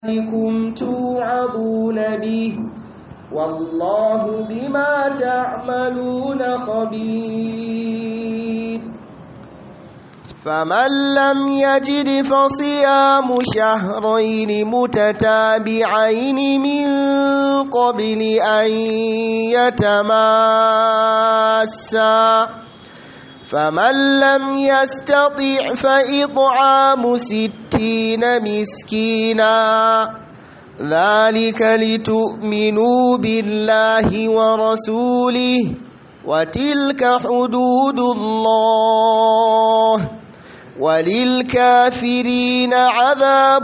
ذلكم توعظون به والله بما تعملون خبير فمن لم يجد فصيام شهرين متتابعين من قبل أن يتماسا فمن لم يستطع فإطعام ستين مسكينا ذلك لتؤمنوا بالله ورسوله وتلك حدود الله وللكافرين عذاب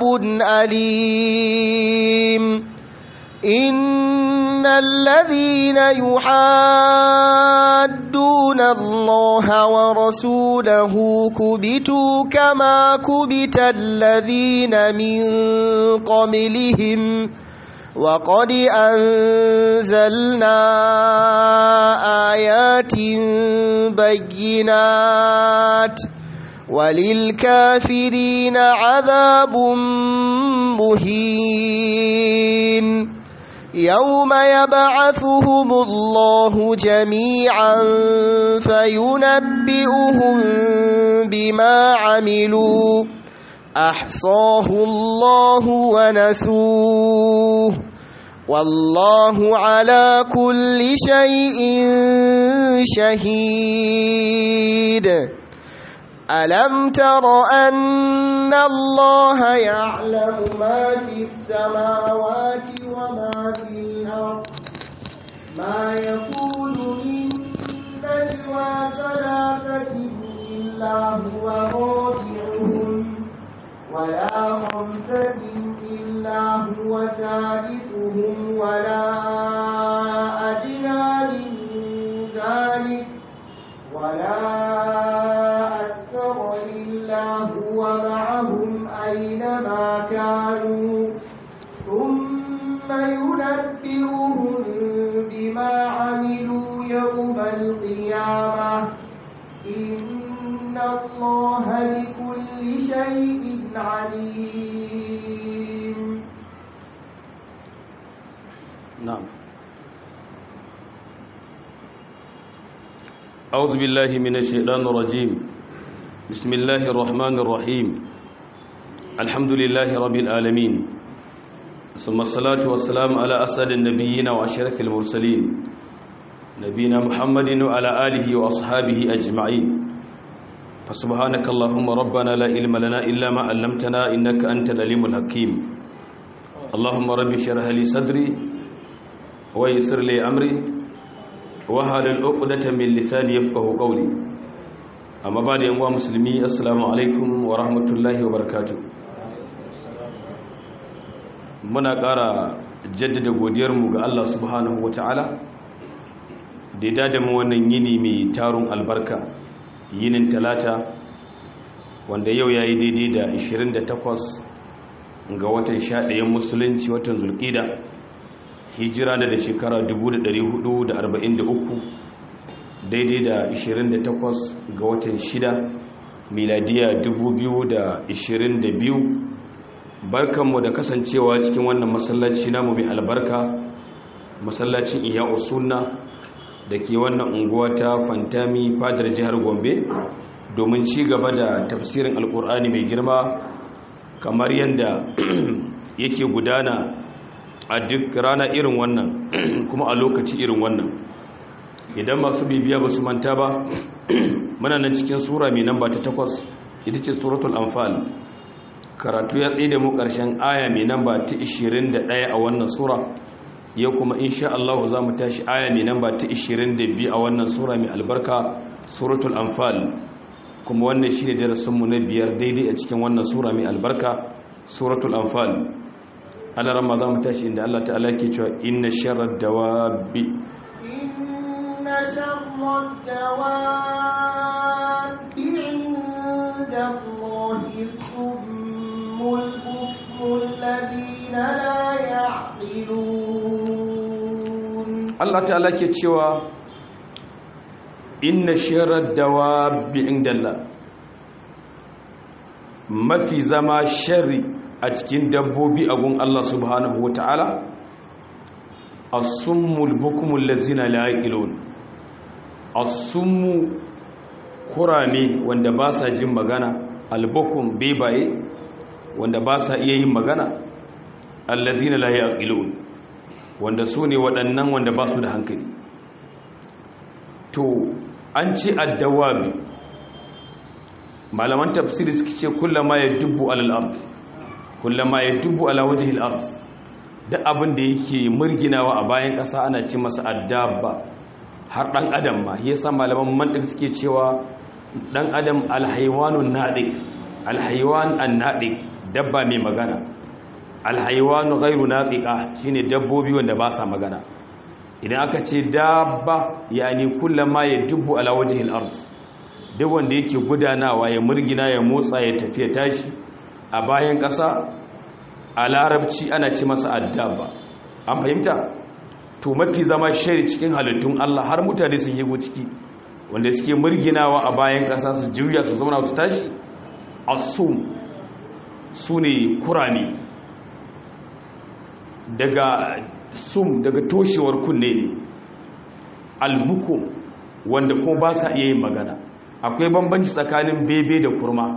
أليم إن الذين يحادون الله ورسوله كبتوا كما كبت الذين من قبلهم وقد أنزلنا آيات بينات وللكافرين عذاب مهين يوم يبعثهم الله جميعا فينبئهم بما عملوا أحصاه الله ونسوه والله على كل شيء شهيد ألم تر أن الله يعلم ما في السماوات وما في الأرض ما يكون من نجوى ثلاثة إلا هو رابعهم ولا خمسة إلا هو سادسهم ولا أدنى من ذلك ولا أكثر إلا هو معهم أينما كانوا ثم ينبئهم بما عملوا يوم القيامة إن الله بكل شيء عليم نعم أعوذ بالله من الشيطان الرجيم بسم الله الرحمن الرحيم الحمد لله رب العالمين ثم الصلاة والسلام على أسد النبيين وأشرف المرسلين نبينا محمد وعلى آله وأصحابه أجمعين فسبحانك اللهم ربنا لا علم لنا إلا ما علمتنا إنك أنت العليم الحكيم اللهم رب اشرح لي صدري ويسر لي أمري wahalin uqdatan min lisani yafqahu qawli amma ba da yan uwa musulmi assalamu alaikum wa rahmatullahi wa barakatuh muna ƙara jaddada godiyar mu ga Allah subhanahu wataala da ya dada mu wannan yini mai tarun albarka yinin talata wanda yau yayi daidai da 28 ga watan 11 musulunci watan zulqida hijira da da shekara 1443 daidai da 28 ga watan 6 miladiya 2022 barkanmu da kasancewa cikin wannan masallaci namu mai albarka masallacin iya usunna da ke wannan unguwa ta fantami fadar jihar gombe domin ci gaba da tafsirin alkur'ani mai girma kamar yadda yake gudana a duk rana irin wannan kuma a lokaci irin wannan idan masu bibiya ba su manta ba muna nan cikin sura mai namba ta takwas ita ce suratul anfal karatu ya tsaye da mu ƙarshen aya mai namba ta 21 a wannan sura yau kuma insha Allah za mu tashi aya mai namba ta 22 a wannan sura mai albarka suratul anfal kuma wannan shi ne darasinmu na biyar daidai a cikin wannan sura mai albarka suratul anfal على رمضان متاشي إن الله تعالى كيتوا إن شر الدواب إن شر الدواب عند الله الصم البكم الذين لا يعقلون الله تعالى كيتوا إن شر الدواب عند الله mafi zama shari a cikin dabbobi a gun Allah subhanahu wa ta'ala as-summul bukumul lazina la yaqilun as-summu kurame wanda ba sa jin magana al-bukum bebaye wanda ba sa iya yin magana allazina la yaqilun wanda su ne waɗannan wanda ba su da hankali to an ce addawabi malaman tafsiri suke ce kullama ya dubbu alal ard kullama ya dubbu ala wajhil ard duk abin da yake murginawa a bayan ƙasa ana ce masa addabba har dan adam ma yasa malaman mantiq suke cewa dan adam alhaywanun nadiq alhaywan annadiq dabba mai magana alhaiwanu ghairu naqiqa shine dabbobi wanda ba sa magana idan aka ce dabba yani kullama yadubbu ala wajhil ard duk wanda yake gudanawa ya murgina ya motsa ya tafiya tashi a bayan ƙasa a larabci ana ce masa addaba an fahimta to mafi zama shari cikin halittun Allah har mutane sun yigo ciki wanda suke murginawa a bayan ƙasa su juya su zauna su tashi asum su ne kurani daga sum daga toshewar kunne ne albuku wanda kuma ba sa iya yin magana akwai bambanci tsakanin bebe da kurma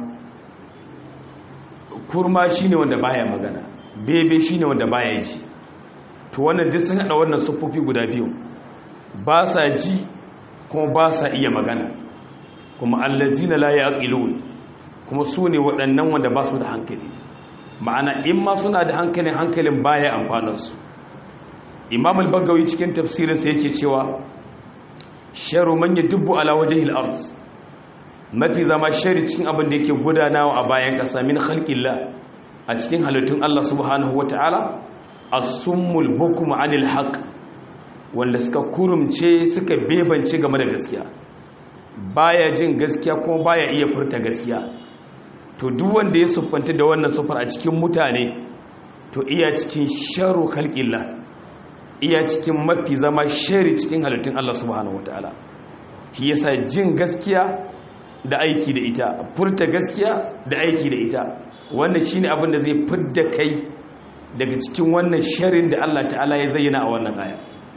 kurma shine wanda baya magana bebe shine wanda baya ji to wannan duk sun hada wannan siffofi guda biyu ba sa ji kuma ba sa iya magana kuma allazina la yaqilun kuma su ne waɗannan wanda ba su da hankali ma'ana in ma suna da hankalin hankalin baya amfaninsu imam al-bagawi cikin tafsirinsa yake cewa sharu man yadubbu ala wajhil ard mafi zama shari cikin abin da yake gudanawa a bayan kasa min khalqillah a cikin halittun Allah subhanahu wataala as-summul bukm anil haqq wanda suka kurumce suka bebance game da gaskiya baya jin gaskiya kuma baya iya furta gaskiya to duk wanda ya siffanta da wannan siffar a cikin mutane to iya cikin sharu khalqillah iya cikin mafi zama shari cikin halittun Allah subhanahu wataala shi yasa jin gaskiya da aiki da ita furta gaskiya da aiki da ita wannan shine abin da zai fidda kai daga cikin wannan sharin da Allah ta'ala ya zayyana a wannan aya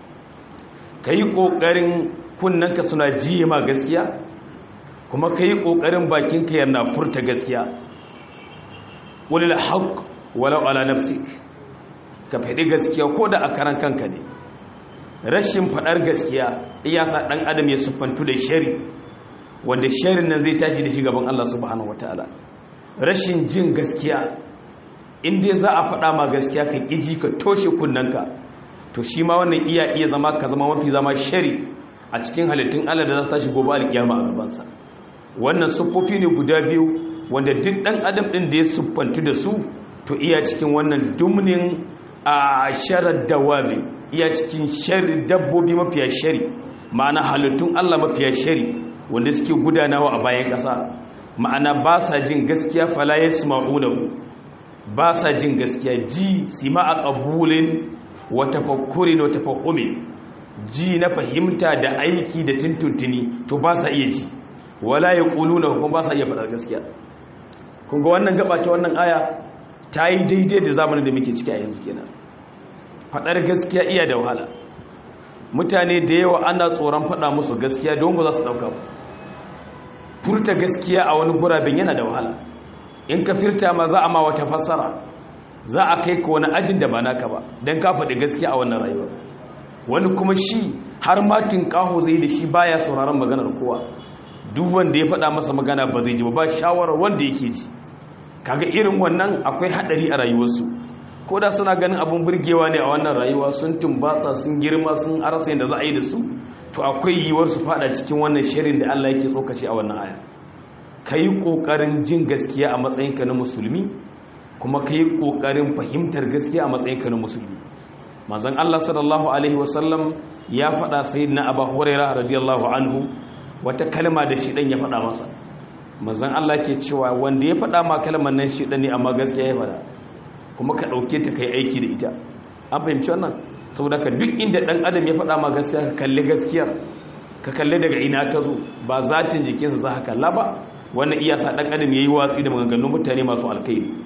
kai kokarin kunnanka suna jiye ma gaskiya kuma kai kokarin bakinka yana furta gaskiya walil haqq walau ala nafsik ka faɗi gaskiya ko da a karan kanka ne rashin faɗar gaskiya iya sa ɗan adam ya siffantu da shari wanda sharin nan zai tashi da shi gaban Allah subhanahu wataala rashin jin gaskiya in dai za a faɗa ma gaskiya ka ƙiji ka toshe kunnanka to shi ma wannan iya iya zama ka zama mafi zama shari a cikin halittun Allah da za su tashi gobe alƙiyama a gabansa wannan siffofi ne guda biyu wanda duk ɗan adam ɗin da ya siffantu da su to iya cikin wannan dumnin a sharar dawabi iya cikin shari dabbobi mafiya shari ma'ana halittun Allah mafiya shari wanda suke gudanawa a bayan ƙasa ma'ana ba sa jin gaskiya fala ya ba sa jin gaskiya ji sima a ƙabulin wata fakurin wata fakumin ji na fahimta da aiki da tuntuntuni to ba sa iya ji wala ya ƙulu na hukun ba sa iya faɗar gaskiya kunga wannan gaba ta wannan aya ta yi daidai da zamanin da muke ciki a yanzu kenan faɗar gaskiya iya da wahala mutane da yawa ana tsoron faɗa musu gaskiya don ba za su ɗauka ba furta gaskiya a wani gurabin yana da wahala in ka firta ma za a ma wata fassara za a kai ka wani ajin da ba naka ba don ka faɗi gaskiya a wannan rayuwa wani kuma shi har matin ƙaho zai da shi baya sauraron maganar kowa duk wanda ya faɗa masa magana ba zai ji ba shawarar wanda yake ji kaga irin wannan akwai haɗari a rayuwarsu ko da suna ganin abin burgewa ne a wannan rayuwa sun tumbatsa sun girma sun arasa yadda za a yi da su to akwai yiwuwar su fada cikin wannan shirin da Allah yake tsokace a wannan aya ka yi ƙoƙarin jin gaskiya a matsayinka na musulmi kuma ka yi ƙoƙarin fahimtar gaskiya a matsayinka na musulmi mazan Allah sallallahu alaihi wasallam ya faɗa sai na abu huraira radiyallahu anhu wata kalma da shi ɗan ya faɗa masa mazan Allah ke cewa wanda ya faɗa ma kalmar nan shi ɗan ne amma gaskiya ya faɗa kuma ka ɗauke ta kai aiki da ita an fahimci wannan saboda ka duk inda ɗan adam ya faɗa ma gaskiya ka kalli gaskiyar ka kalli daga ina ta zo ba zatin jikinsa za ka kalla ba wannan iya sa ɗan adam ya yi watsi da maganganun mutane masu alkairi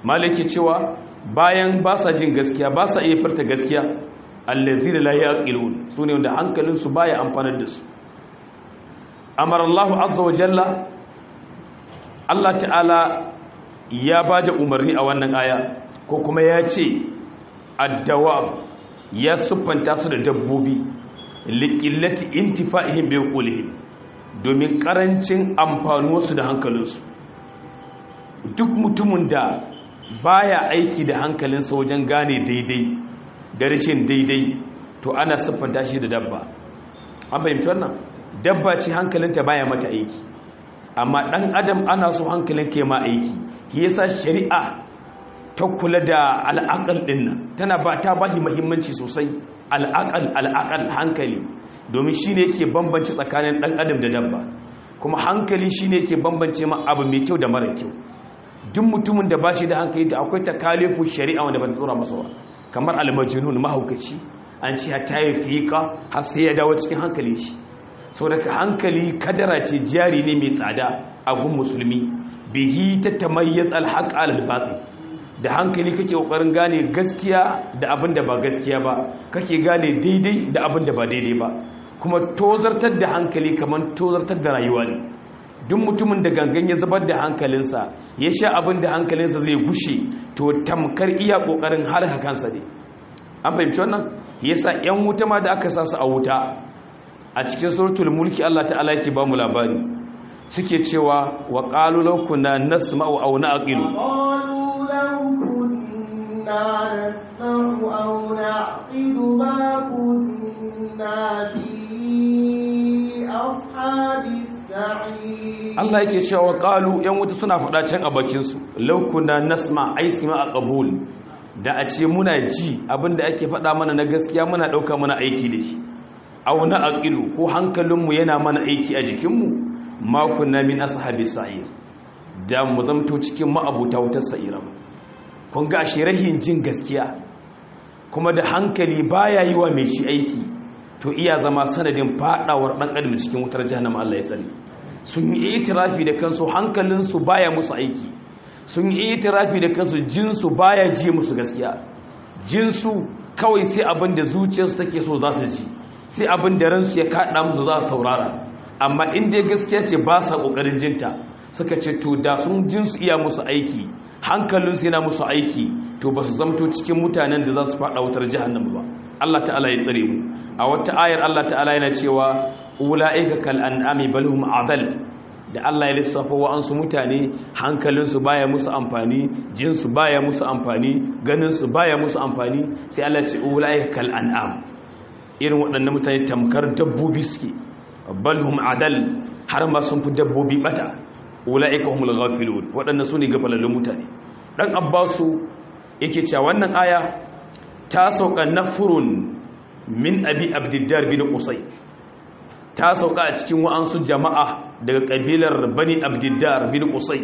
malaki cewa bayan ba sa jin gaskiya ba sa iya furta gaskiya allazina la yaqilun sune wanda hankalinsu baya amfanar da su amara Allah azza wa jalla Allah ta'ala ya bada umarni a wannan aya ko kuma ya ce addawab ya siffanta su da dabbobi liqillati intifa'ihim bi qulihim domin karancin amfanuwarsu da hankalinsu duk mutumin da baya aiki da hankalinsa wajen gane daidai da rashin daidai to ana siffanta shi da dabba an fahimci wannan dabba ce hankalinta baya mata aiki amma dan adam ana so hankalin ke ma aiki shi yasa shari'a ta kula da al'aqal din nan tana ba ta ba shi muhimmanci sosai al'aqal al'aqal hankali domin shine yake bambance tsakanin dan adam da dabba kuma hankali shine yake bambance ma abu mai kyau da mara kyau duk mutumin da ba shi da hankali da akwai takalifu shari'a wanda ba ta tsora masa ba kamar almajnun mahaukaci an ce ta yi fiƙa har sai ya dawo cikin hankali shi saboda hankali kadara ce jari ne mai tsada a gun musulmi bihi ta tamayyaz alhaq alal batil da hankali kake kokarin gane gaskiya da abin da ba gaskiya ba kake gane daidai da abin da ba daidai ba kuma tozartar da hankali kamar tozartar da rayuwa ne duk mutumin da gangan ya zubar da hankalinsa ya sha abin da hankalinsa zai gushe to tamkar iya kokarin halaka kansa ne an fahimci wannan yasa yan wuta ma da aka sa su a wuta a cikin suratul mulki Allah ta'ala yake ba mu labari suke cewa wa qalu law kunna nasma'u aw na'qilu قالوا لو كنا نسمع أو نعقل ما كنا في أصحاب السعير Allah yake cewa qalu yan wuta suna faɗa can a bakin su law kunna nasma ay sima aqbul da a ce muna ji abinda ake faɗa mana na gaskiya muna ɗauka mana aiki da shi aw na aqilu ko hankalinmu yana mana aiki a jikinmu ma kunna min ashabi sa'ir da mu zamto cikin ma'abuta wutar sa'ira kun ga shi rahin jin gaskiya kuma da hankali baya yi wa mai shi aiki to iya zama sanadin fadawar dan adam cikin wutar jahannama Allah ya tsare sun yi itirafi da kansu hankalinsu baya musu aiki sun yi itirafi da kansu jinsu baya ji musu gaskiya jinsu kawai sai abin da zuciyarsu take so za ta ji sai abin da ransu ya kaɗa musu za su saurara amma inda gaskiya ce ba sa ƙoƙarin jinta suka ce to da sun jinsu iya musu aiki hankalinsu yana musu aiki to ba su zamto cikin mutanen da za su faɗa wutar jahannama ba Allah ta'ala ya tsare mu a wata ayar Allah ta'ala yana cewa ula'ika kal an'ami bal hum adal da Allah ya lissafa wa'ansu mutane hankalinsu baya musu amfani jinsu baya musu amfani ganinsu baya musu amfani sai Allah ce ula'ika kal an'am irin waɗannan mutane tamkar dabbobi suke bal hum adal har ma sun fi dabbobi bata ula'ika humul ghafilun waɗannan su ne gafalallun mutane dan abbasu yake cewa wannan aya ta sauka nafurun min abi abdiddar bin qusay ta sauka a cikin wa'ansu jama'a daga kabilar bani abdiddar bin qusay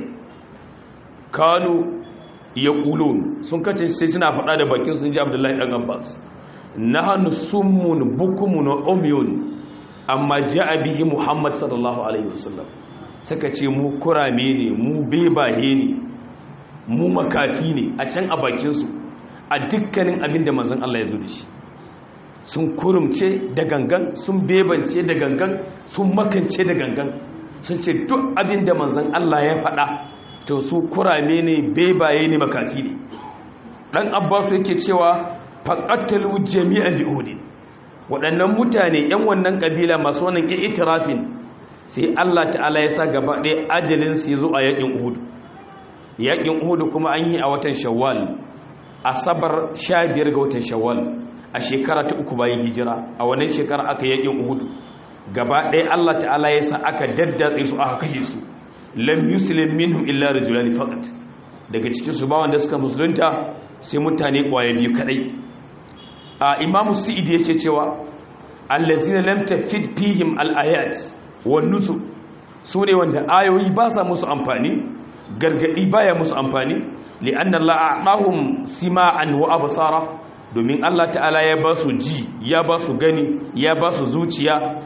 kanu yaqulun sun kace sai suna faɗa da bakin sun ji abdullahi dan abbas nahnu summun bukumun umyun amma ja'a bihi muhammad sallallahu alaihi wasallam suka ce mu kurame ne mu bebaye ne mu makafi ne a can a bakinsu a dukkanin abin da manzon Allah ya zo da shi sun kurumce da gangan sun bebance da gangan sun makance da gangan sun ce duk abin da manzon Allah ya faɗa to su kurame ne bebaye ne makafi ne dan abbas yake cewa faqatalu jami'an bi'udin waɗannan mutane yan wannan kabila masu wannan itirafin sai Allah ta'ala ya sa gaba ɗaya ajalin su zo a yakin Uhud yakin Uhud kuma an yi a watan Shawwal asabar 15 ga watan Shawwal a shekara ta uku bayan hijira a wannan shekara aka yakin Uhud gaba ɗaya Allah ta'ala ya sa aka daddatse su aka kashe su lam yuslim minhum illa rajulan faqat daga cikin su ba wanda suka musulunta sai mutane kwaye biyu kadai a Imam Sa'id yake cewa allazina lam tafid fihim al-ayat wannusu su ne wanda ayoyi ba sa musu amfani gargadi baya musu amfani li'anna Allah a'tahum sima'an wa absara domin Allah ta'ala ya ba su ji ya ba su gani ya ba su zuciya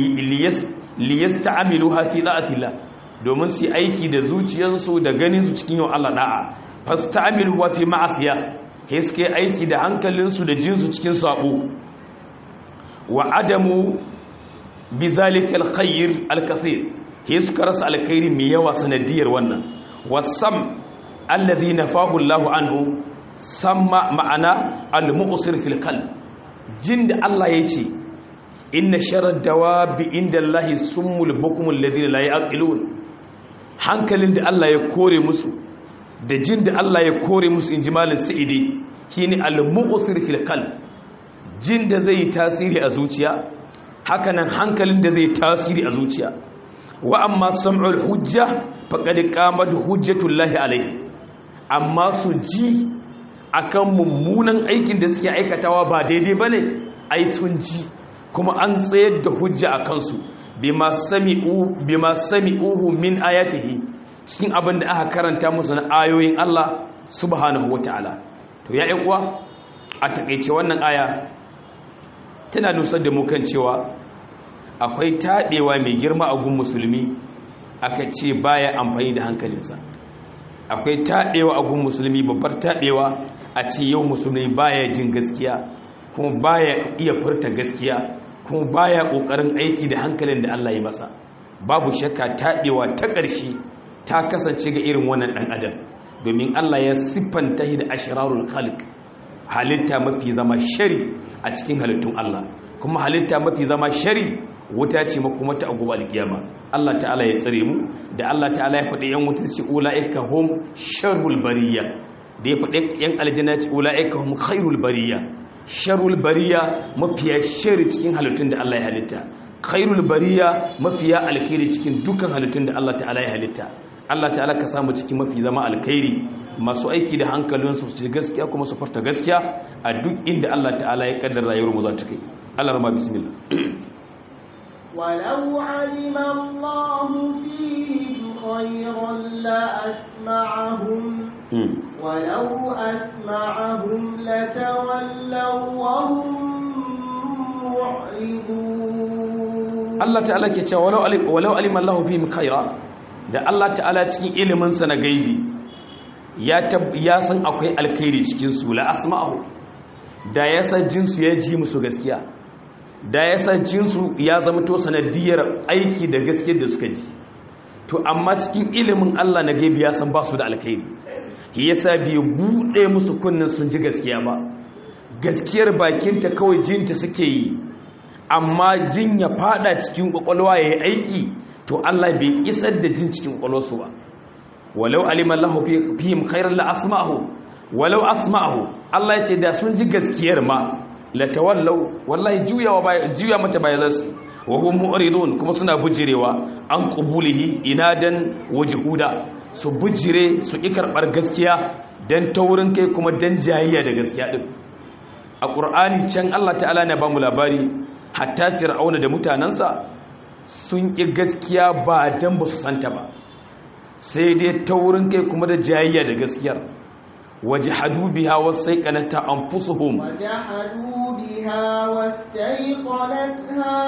li yasta'miluha fi da'atillah domin su aiki da zuciyarsu da ganin su cikin yau Allah da'a fasta'milu wa fi ma'asiya hiske aiki da hankalinsu da jinsu cikin sabo wa adamu bizalika alkhair alkathir hiska rasa alkhairi mai yawa sanadiyar wannan wasam alladhi nafahu Allahu anhu samma ma'ana al-mu'sir fil qalb jin da Allah yace inna sharar dawabi inda Allahi summul bukumul ladina la yaqilun hankalin da Allah ya kore musu da jin da Allah ya kore musu inji malin sa'idi shine al-mu'thir fil qalb jin da zai tasiri a zuciya hakanan hankalin da zai tasiri a zuciya wa amma sam'ul hujja faqad qamat hujjatullahi alayhi amma su ji akan mummunan aikin da suke aikatawa ba daidai bane ai sun ji kuma an tsayar da hujja a kansu bima sami'uhu min ayatihi cikin abin da aka karanta musu na ayoyin Allah subhanahu wata'ala to ya uwa a takeice wannan aya tana nusar da mu kan cewa akwai taɗewa mai girma a gun musulmi aka ce baya amfani da hankalinsa akwai taɗewa a gun musulmi babbar taɗewa a ce yau musulmi baya jin gaskiya kuma baya iya furta gaskiya kuma baya kokarin aiki da hankalin da Allah ya masa babu shakka taɗewa ta ƙarshe ta kasance ga irin wannan ɗan adam domin Allah ya siffanta shi da ashrarul khalq halitta mafi zama shari a cikin halittun Allah kuma halitta mafi zama shari wuta ce makuma ta agoba alkiyama Allah ta'ala ya tsare mu da Allah ta'ala ya faɗi yan wuta ce ulaika hum sharrul bariya da ya faɗi yan aljanna ce ulaika hum khairul bariya sharul bariya mafiya shari cikin halittun da Allah ya halitta khairul bariya mafiya alkhairi cikin dukkan halittun da Allah ta'ala ya halitta Allah ta'ala ka samu cikin mafi zama alkhairi masu aiki da hankalinsu su gaskiya kuma su farta gaskiya a duk inda Allah ta'ala ya kaddara rayuwar mu za ta kai Allah rama bismillah ولو علم الله فيهم خيرا لأسمعهم ولو أسمعهم لتولوا وهم معرضون Allah ta'ala ke cewa walau alim walau alima Allah fihim khaira da Allah ta'ala cikin ilimin sa na gaibi ya ya san akwai alkhairi cikin su la asma'u da ya san jinsu ya ji musu gaskiya da ya san jinsu ya zama to sanadiyar aiki da gaskiyar da suka ji to amma cikin ilimin Allah na gaibi ya san ba su da alkhairi yasa bai bude musu kunnin sun ji gaskiya ba gaskiyar bakinta kawai jinta suke yi amma jin ya fada cikin kwakwalwa ya yi aiki to Allah bai isar da jin cikin kwakwalwarsu ba walau aliman lahu fihim khairan la asma'ahu walau asma'ahu Allah ya ce da sun ji gaskiyar ma la tawallau wallahi juyawa baya juya mata baya zasu wa hum mu'ridun kuma suna bujirewa an qubulihi inadan wajhuda su bujire su ki karbar gaskiya dan taurin kai kuma dan jayayya da gaskiya din a qur'ani can Allah ta'ala ne ba mu labari hatta fir'auna da mutanansa sun ki gaskiya ba dan ba su santa ba sai dai taurin kai kuma da jayayya da gaskiyar wajhadu biha wasaiqanata anfusuhum وجحدوا بها واستيقنتها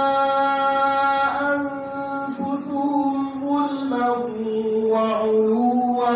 أنفسهم ظلما وعلوا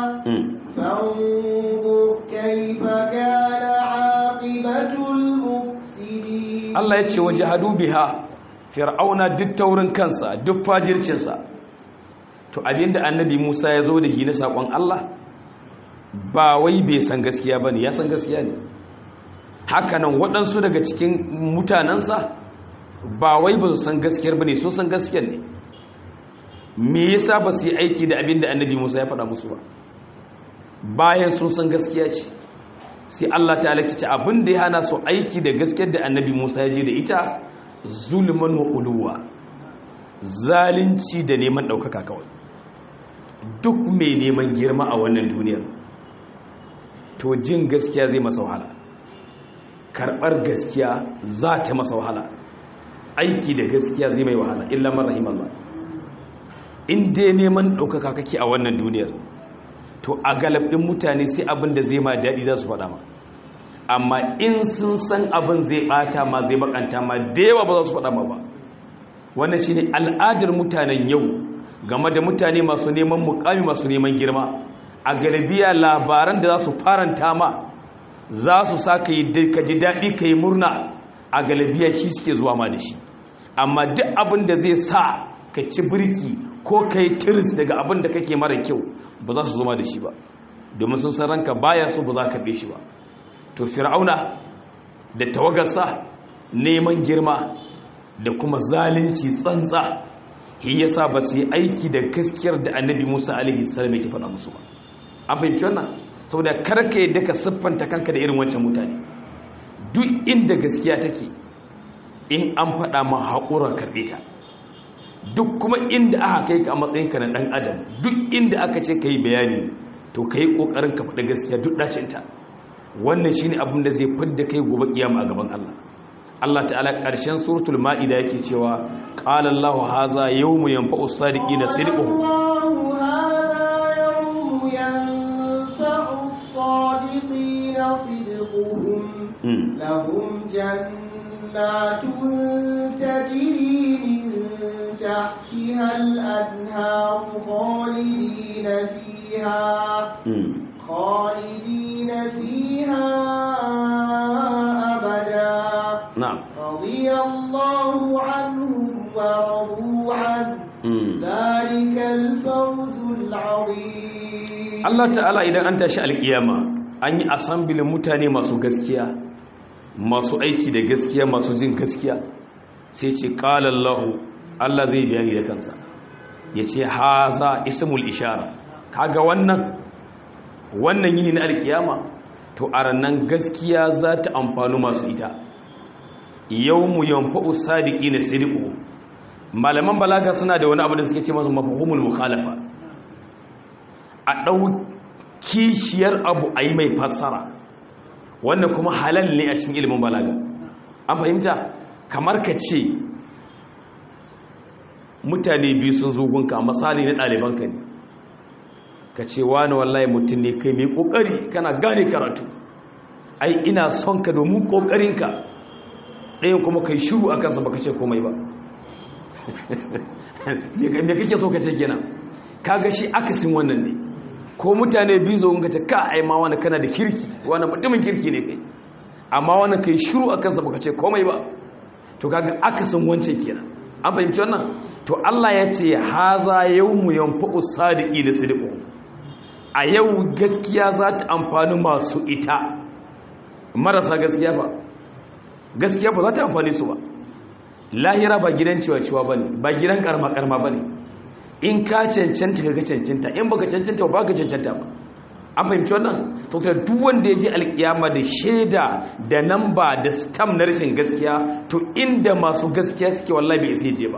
فانظر كيف كان عاقبة المفسدين Allah ya ce wajhadu biha fir'auna duk taurin kansa duk fajircinsa to abinda annabi Musa ya zo da shi na sakon Allah ba wai bai san gaskiya bane ya san gaskiya ne hakanan waɗansu daga cikin mutanensa ba wai ba su san gaskiyar ba ne so san gaskiyar ne me yasa ba su yi aiki da abin da annabi musa ya faɗa musu ba bayan sun san gaskiya ce sai allah ta alakici abin da ya hana su aiki da gaskiyar da annabi musa ya je da ita zulman wa uluwa zalunci da neman ɗaukaka kawai duk mai neman girma a wannan duniyar to jin gaskiya zai masa wahala karɓar gaskiya za ta masa wahala aiki da gaskiya zai mai wahala illa marahim Allah in dai neman ɗaukaka kake a wannan duniyar to a galabin mutane sai abin da zai ma daɗi za su faɗa ma amma in sun san abin zai ɓata ma zai bakanta ma da yawa ba za su faɗa ma ba wannan shi ne al'adar mutanen yau game da mutane masu neman mukami masu neman girma a galibiya labaran da za su faranta ma za su sa ka ji daɗi ka yi murna a galibiya shi suke zuwa ma da shi amma duk abin da zai sa ka ci birki ko ka yi tiris daga abin da kake mara kyau ba za su zama da shi ba domin sun san ranka baya so ba za ka be shi ba to fir'auna da tawagarsa neman girma da kuma zalunci tsantsa shi yasa ba su yi aiki da gaskiyar da annabi musa alaihi salam yake faɗa musu ba an fahimci wannan saboda karka yadda ka siffanta kanka da irin wancan mutane duk inda gaskiya take in an faɗa ma haƙura karɓe ta duk kuma inda aka kai ka a matsayinka na ɗan adam duk inda aka ce ka yi bayani to ka yi ƙoƙarin ka faɗi gaskiya duk ɗacinta wannan shi ne abin da zai fidda kai gobe kiyama a gaban Allah Allah ta'ala ƙarshen suratul ma'ida yake cewa qala Allahu haza yawmu yanfa'u sadiqina sidquhum الصادقين صدقهم لهم جنات تجري من تحتها الأنهار خالدين فيها خالدين فيها أبدا نعم رضي الله عنهم ورضوا عنه ذلك الفوز العظيم Allah ta'ala idan an tashi alkiyama an yi asambilin mutane masu gaskiya masu aiki da gaskiya masu jin gaskiya sai ce ƙalallahu Allah zai bayani da kansa ya ce haza ismul ishara kaga wannan wannan yini na alkiyama to a rannan gaskiya za ta amfani masu ita yau mu yanfa'u sadiki na siriku malaman balaga suna da wani abu da suke ce masu mafahumul mukhalafa a ɗau kishiyar abu a yi mai fassara wannan kuma halal ne a cikin ilimin balaga an fahimta kamar ka ce mutane biyu sun zo gunka misali na ɗalibanka ne ka ce wani wallahi mutum ne kai mai ƙoƙari kana gane karatu ai ina son ka domin ƙoƙarinka ɗayan kuma kai shiru a kansa baka ce komai ba me kake so ka ce kenan kaga shi akasin wannan ne ko mutane biyu zo ga ce ka ai ma wani kana da kirki wani mutumin kirki ne kai amma wani kai shiru a kansa baka ce komai ba to kaga akasin wancan kenan an fahimci wannan to Allah ya ce haza yawmu yanfa'u sadiqi da sidqu a yau gaskiya za ta amfani masu ita marasa gaskiya ba gaskiya ba za ta amfani su ba lahira ba gidan ciwa-ciwa ba ne ba gidan karma-karma ba ne in ka cancanta ka cancanta in baka cancanta ba ka cancanta ba an fahimci wannan saboda duk wanda ya je alkiyama da shaida da namba da stam na rashin gaskiya to inda masu gaskiya suke wallahi bai isa je ba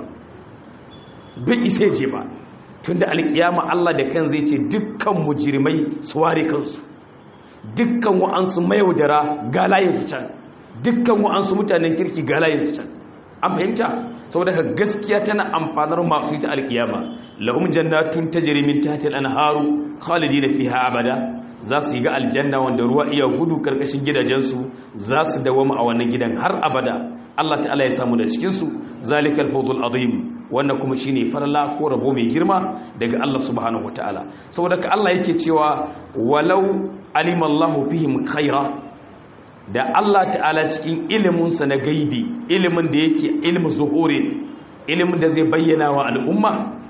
bai isa je ba tunda alkiyama Allah da kan zai ce dukkan mujrimai su ware kansu dukkan wa'ansu mayaudara ga layin can dukkan wa'ansu mutanen kirki ga layin can an fahimta saboda ka gaskiya tana amfanar masu ita alkiyama lahum jannatun tajri min tahtiha al-anharu khalidina fiha abada za su yi ga aljanna wanda ruwa iya gudu karkashin gidajensu za su dawama a wannan gidan har abada Allah ta'ala ya samu da cikin su zalikal fawzul azim wannan kuma shine farla ko rabo mai girma daga Allah subhanahu wataala saboda ka Allah yake cewa walau alimallahu fihim khaira da Allah ta'ala cikin iliminsa na gaibi ilimin da yake ilimin zuhuri ilimin da zai bayyana wa al'umma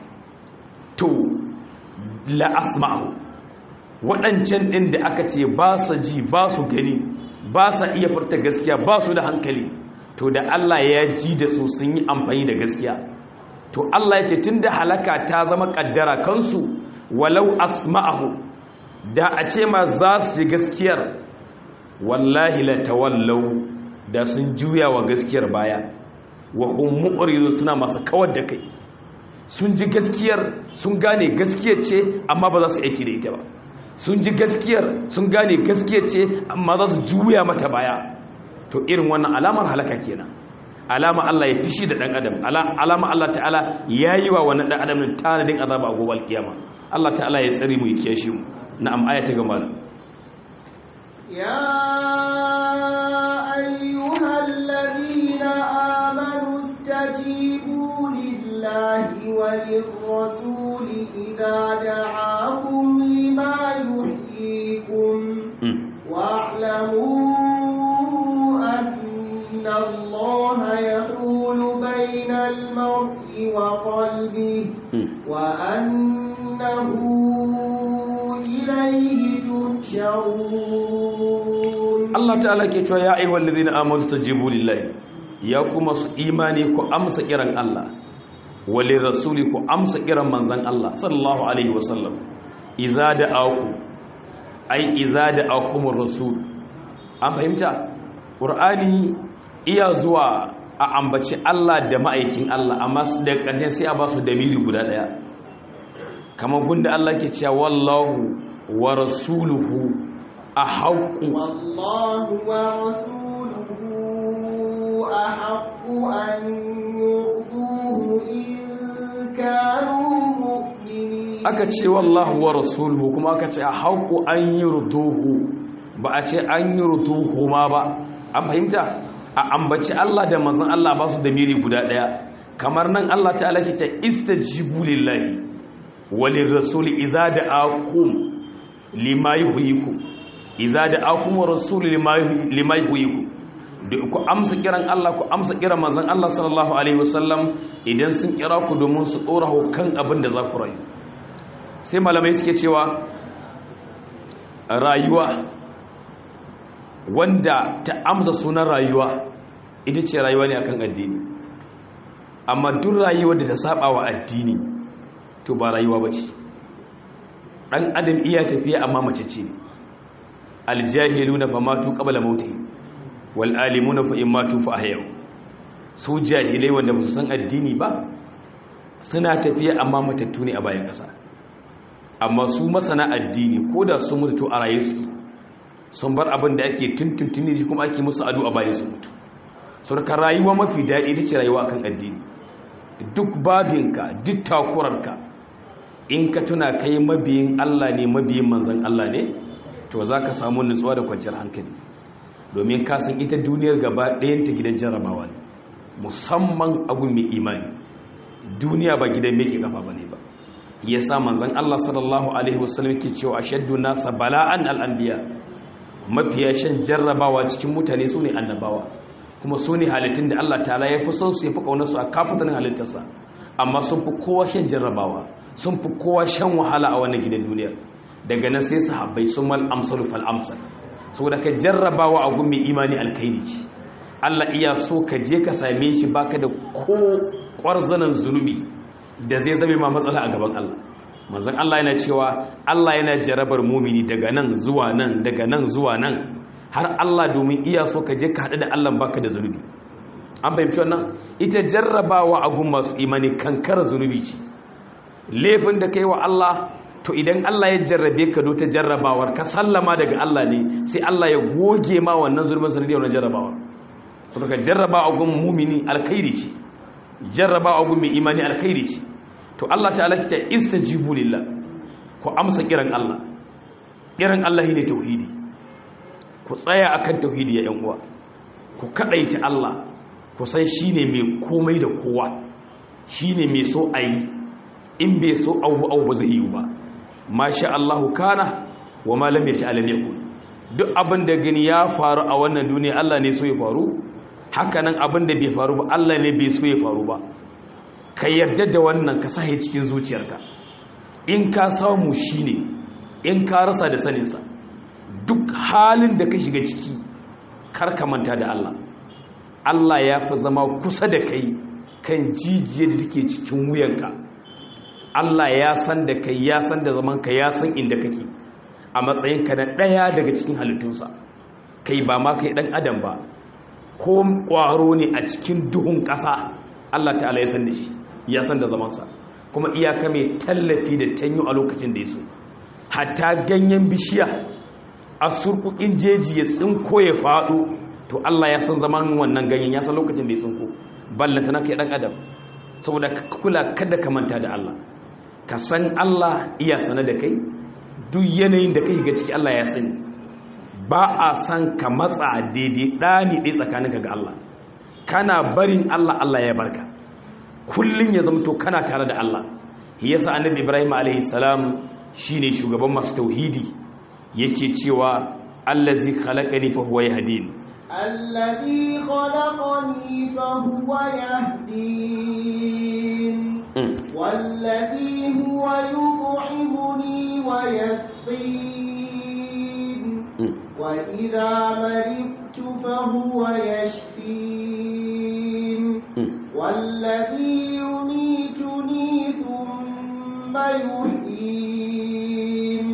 to la asma'u waɗancan ɗin da aka ce ba su ji ba su gani ba sa iya furta gaskiya ba su da hankali to da Allah ya ji da su sun yi amfani da gaskiya to Allah ya ce tun da halaka ta zama ƙaddara kansu walau asma'ahu da a ce ma za su ji gaskiyar wallahi la tawallau da sun juya wa gaskiyar baya wa hum mu'ridun suna masu kawar da kai sun ji gaskiyar sun gane gaskiyar ce amma ba za su aiki da ita ba sun ji gaskiyar sun gane gaskiyar ce amma za su juya mata baya to irin wannan alamar halaka kenan alama Allah ya fishi da dan adam alama Allah ta'ala yayi wa wannan dan adam tanadin azaba a gobe kiyama Allah ta'ala ya tsare mu ya kiyashe mu na'am aya ta gaba يا أيها الذين آمنوا استجيبوا لله وللرسول إذا دعاكم لما وأنه إليه تحشرون Allah ta'ala ke cewa ya ayyuhal ladina amanu stajibu lillahi ya kuma su imani ku amsa kiran Allah wali rasuli ku amsa kiran manzon Allah sallallahu alaihi wasallam iza da'aku ai iza da'akumur rasul an fahimta qur'ani iya zuwa a ambaci Allah da ma'aikin Allah amma da ƙarshen sai a ba su dalili guda daya kamar gunda Allah ke cewa wallahu wa rasuluhu أحق والله ورسوله أحق أن يرضوه إن كانوا مؤمنين aka ce wallahu wa rasuluhu kuma aka ce a haƙu an yi ruduhu ba a ce an yi ruduhu ma ba an fahimta a ambaci Allah da manzon Allah ba su da miri guda ɗaya kamar nan Allah ta'ala ke ta istajibu lillahi walin rasuli iza da akum lima yuhyikum iza da akum rasuli lima yuhyikum da ku amsa kiran Allah ku amsa kiran manzon Allah sallallahu alaihi wasallam idan sun kira ku domin su dora kan abin da za ku rayu sai malamai suke cewa rayuwa wanda ta amsa sunan rayuwa ita ce rayuwa ne akan addini amma duk rayuwar da ta saba wa addini to ba rayuwa ba ce ɗan adam iya tafiya amma mace ce aljahilu na famatu ƙabala mauti wal'alimu na fa'in matu fa a yau su jahilai wanda ba su san addini ba suna tafiya amma matattu ne a bayan ƙasa amma su masana addini ko da sun mutu a raye su sun bar abin da ake tuntuntuni shi kuma ake musu adu a bayan su mutu surka rayuwa mafi daɗi ita ce rayuwa akan addini duk babinka duk takurarka in ka tuna kai mabiyin Allah ne mabiyin manzon Allah ne to za ka samu nutsuwa da kwanciyar hankali domin ka san ita duniyar gaba ɗayanta gidan jarrabawa ne musamman abu mai imani duniya ba gidan mai ke kafa ba ne ba ya sa manzan Allah sallallahu Alaihi wasallam ke cewa shaddu nasa bala'an al'ambiya mafiya shan jarrabawa cikin mutane su ne annabawa kuma su ne halittun da Allah ta'ala ya fi son su ya fi ƙaunarsu a kafatanin halittarsa amma sun fi kowa shan jarrabawa sun fi kowa shan wahala a wannan gidan duniyar daga nan sai sahabbai sun mal amsalu fal amsal saboda ka jarrabawa a gun mai imani alkhairi ce Allah iya so ka je ka same shi baka da ko ƙwarzanan zunubi da zai zame ma matsala a gaban Allah manzon Allah yana cewa Allah yana jarabar mumini daga nan zuwa nan daga nan zuwa nan har Allah domin iya so ka je ka haɗu da Allah baka da zunubi an fahimci wannan ita jarrabawa a gun masu imani kankara zunubi ce laifin da kai wa Allah to idan Allah ya jarrabe ka ta jarrabawar ka sallama daga Allah ne sai Allah ya goge ma wannan zulmin sanadiyar wannan jarrabawar saboda jarraba a gun mumini alkhairi ce jarraba a gun mai imani alkhairi ce to Allah ta'ala ta istajibu lillah ku amsa kiran Allah kiran Allah ne tauhidi ku tsaya akan tauhidi ya yan uwa ku kadaita Allah ku san shine mai komai da kowa shine mai so ayi in bai so abu abu ba zai yi ba masha Allahu kana wa ma lam yasha lam yakun duk abin da gani ya faru a wannan duniya Allah ne so ya faru haka nan abin da bai faru ba Allah ne bai so ya faru ba ka yarda da wannan ka sahi cikin zuciyarka in ka samu shine in ka rasa da saninsa duk halin da ka shiga ciki kar ka manta da Allah Allah ya fi zama kusa da kai kan jijiyar da take cikin wuyanka Allah ya san da kai ya san da zamanka ya san inda kake a matsayinka na ɗaya daga cikin halittunsa kai ba ma kai ɗan adam ba ko ƙwaro ne a cikin duhun ƙasa Allah ta'ala ya san da shi ya san da zamansa kuma iyaka mai tallafi da tanyo a lokacin da ya so hatta ganyen bishiya a surkukin jeji ya tsinko ya faɗo to Allah ya san zaman wannan ganyen ya san lokacin da ya tsinko ballanta na kai ɗan adam saboda kula kada ka manta da Allah ka san Allah iya sane da kai duk yanayin da kai ga ciki Allah ya sani ba a san ka matsa daidai ɗani ɗaya tsakaninka ga Allah kana barin Allah Allah ya barka kullum ya zamto kana tare da Allah yasa annabi Ibrahim alaihi salam shine shugaban masu tauhidi yake cewa allazi khalaqani fa huwa yahdin الذي خلقني فهو يهدين والذي يطعمني ويسقين وإذا مرضت فهو يشفين والذي يميتني ثم يحيين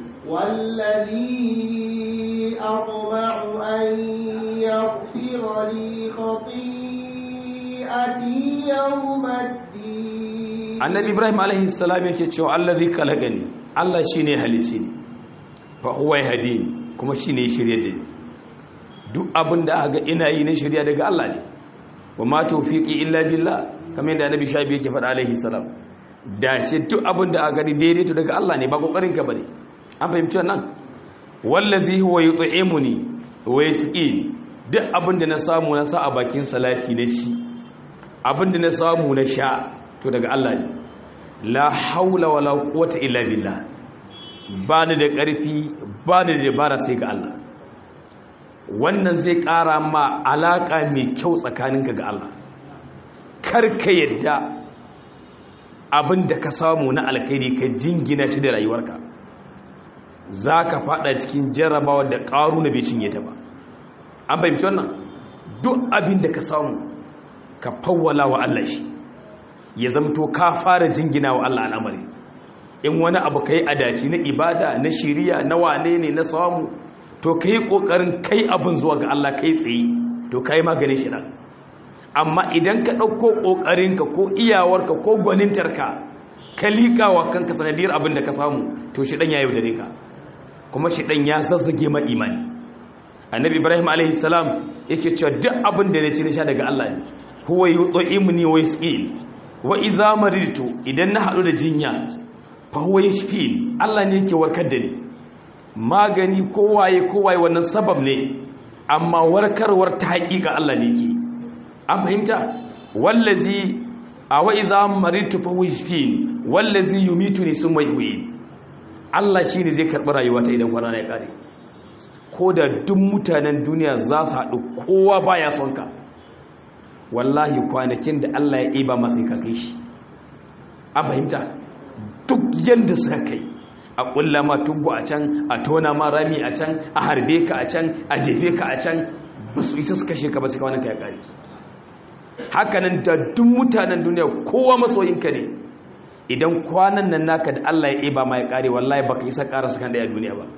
والذي أطمع أن يغفر لي خطيئتي يوم الدين annabi ibrahim alaihi salam yake cewa allazi khalaqani Allah shine halice ni fa huwa yahdini kuma shine ya shirye da ni duk abin da aka ina yi na shirya daga Allah ne wa ma tawfiqi illa billah kamar yadda annabi shabi yake faɗa alaihi salam dace duk abin da aka daidai to daga Allah ne ba kokarin ka bane an fahimci wannan wallazi huwa yut'imuni wa yasqini duk abin da na samu na sa a bakin salati na ci abin da na samu na sha to daga Allah ne la haula wala quwwata illa billah ba ni da ƙarfi ba ni da dabara sai ga Allah wannan zai ƙara ma alaƙa mai kyau tsakaninka ga Allah kar ka yadda abin da ka samu na alkhairi ka jingina shi da rayuwarka za ka fada cikin jarrabawa da ƙaru na bai cinye ta ba an fahimci wannan duk abin da ka samu ka fawwala wa Allah shi ya zamto ka fara jingina wa Allah al'amari in wani abu ka yi adaci na ibada na shiriya na wane ne na samu to ka yi ƙoƙarin kai abin zuwa ga Allah kai tsaye to ka yi maganin shi nan amma idan ka ɗauko ƙoƙarinka ko iyawarka ko gwanintarka ka liƙa wa kanka sanadiyar abin da ka samu to shi ɗan ya yaudare ka kuma shi ɗan ya zazzage ma imani annabi ibrahim alaihi salam yake cewa duk abin da na ci na sha daga Allah ne huwa yut'imuni wa yasqini wa iza maridtu idan na haɗu da jinya fa huwa yashfin Allah ne yake warkar da ni magani kowaye kowaye wannan sabab ne amma warkarwar ta haƙiƙa Allah ne yake an fahimta wallazi a wa iza maridtu fa huwa yashfin wallazi yumituni summa yuhyin Allah shine zai karɓi rayuwata idan kwana ya kare ko da duk mutanen duniya za su haɗu kowa baya son ka wallahi kwanakin da Allah ya iba masa ka kai shi a fahimta duk yadda suka kai a ƙulla ma tubu a can a tona ma rami a can a harbe ka a can a jefe ka a can ba su isa su kashe ka ba su kawanan ka ya ƙari hakanan da duk mutanen duniya kowa masoyinka ne idan kwanan nan naka da Allah ya iba ma ya ƙare wallahi baka isa ƙara su kan ɗaya duniya ba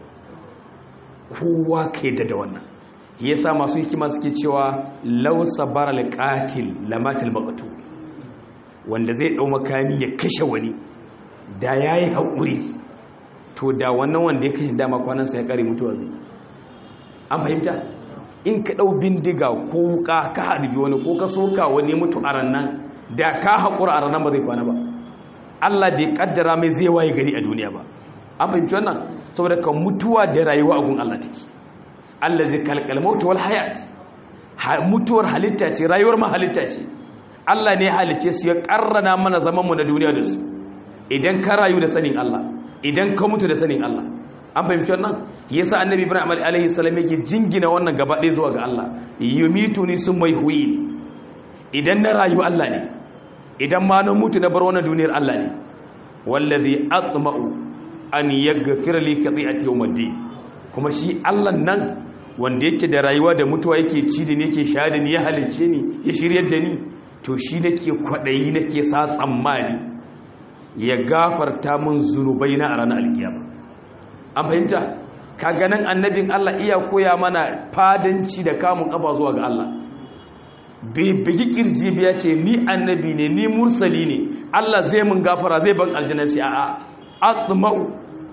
kowa ka yadda da wannan yasa masu hikima suke cewa law sabara alqatil lamatil maqtu wanda zai dau makami ya kashe wani da yayi hakuri to da wannan wanda ya kashe dama kwanan sa ya kare mutuwa zai an fahimta in ka dau bindiga ko wuka ka harbi wani ko ka soka wani mutu a rannan da ka hakura a rannan ba zai kwana ba Allah bai kaddara mai zai waye gari a duniya ba an fahimci wannan saboda kan mutuwa da rayuwa a gun Allah take Allah zai kalkal mautu wal hayat mutuwar halitta ce rayuwar ma halitta ce Allah ne halice su ya karrana mana zaman mu na duniya da su idan ka rayu da sanin Allah idan ka mutu da sanin Allah an fahimci wannan yasa annabi Ibrahim alaihi salam yake jingina wannan gaba ɗaya zuwa ga Allah yumituni summa yuhyi idan na rayu Allah ne idan ma na mutu na bar wannan duniyar Allah ne wallazi atma'u an yaghfira li qati'ati yawmiddin kuma shi Allah nan wanda yake da rayuwa da mutuwa yake ci da ni yake sha da ni ya halice ni ya shiryar da ni to shi nake kwadayi nake sa tsammani ya gafarta min zunubai na a ranar alkiyama an fahimta kaga nan annabin Allah iya koya mana fadanci da kamun kafa zuwa ga Allah bai bigi kirji biya ce ni annabi ne ni mursali ne Allah zai mun gafara zai ban aljanna shi a'a atma'u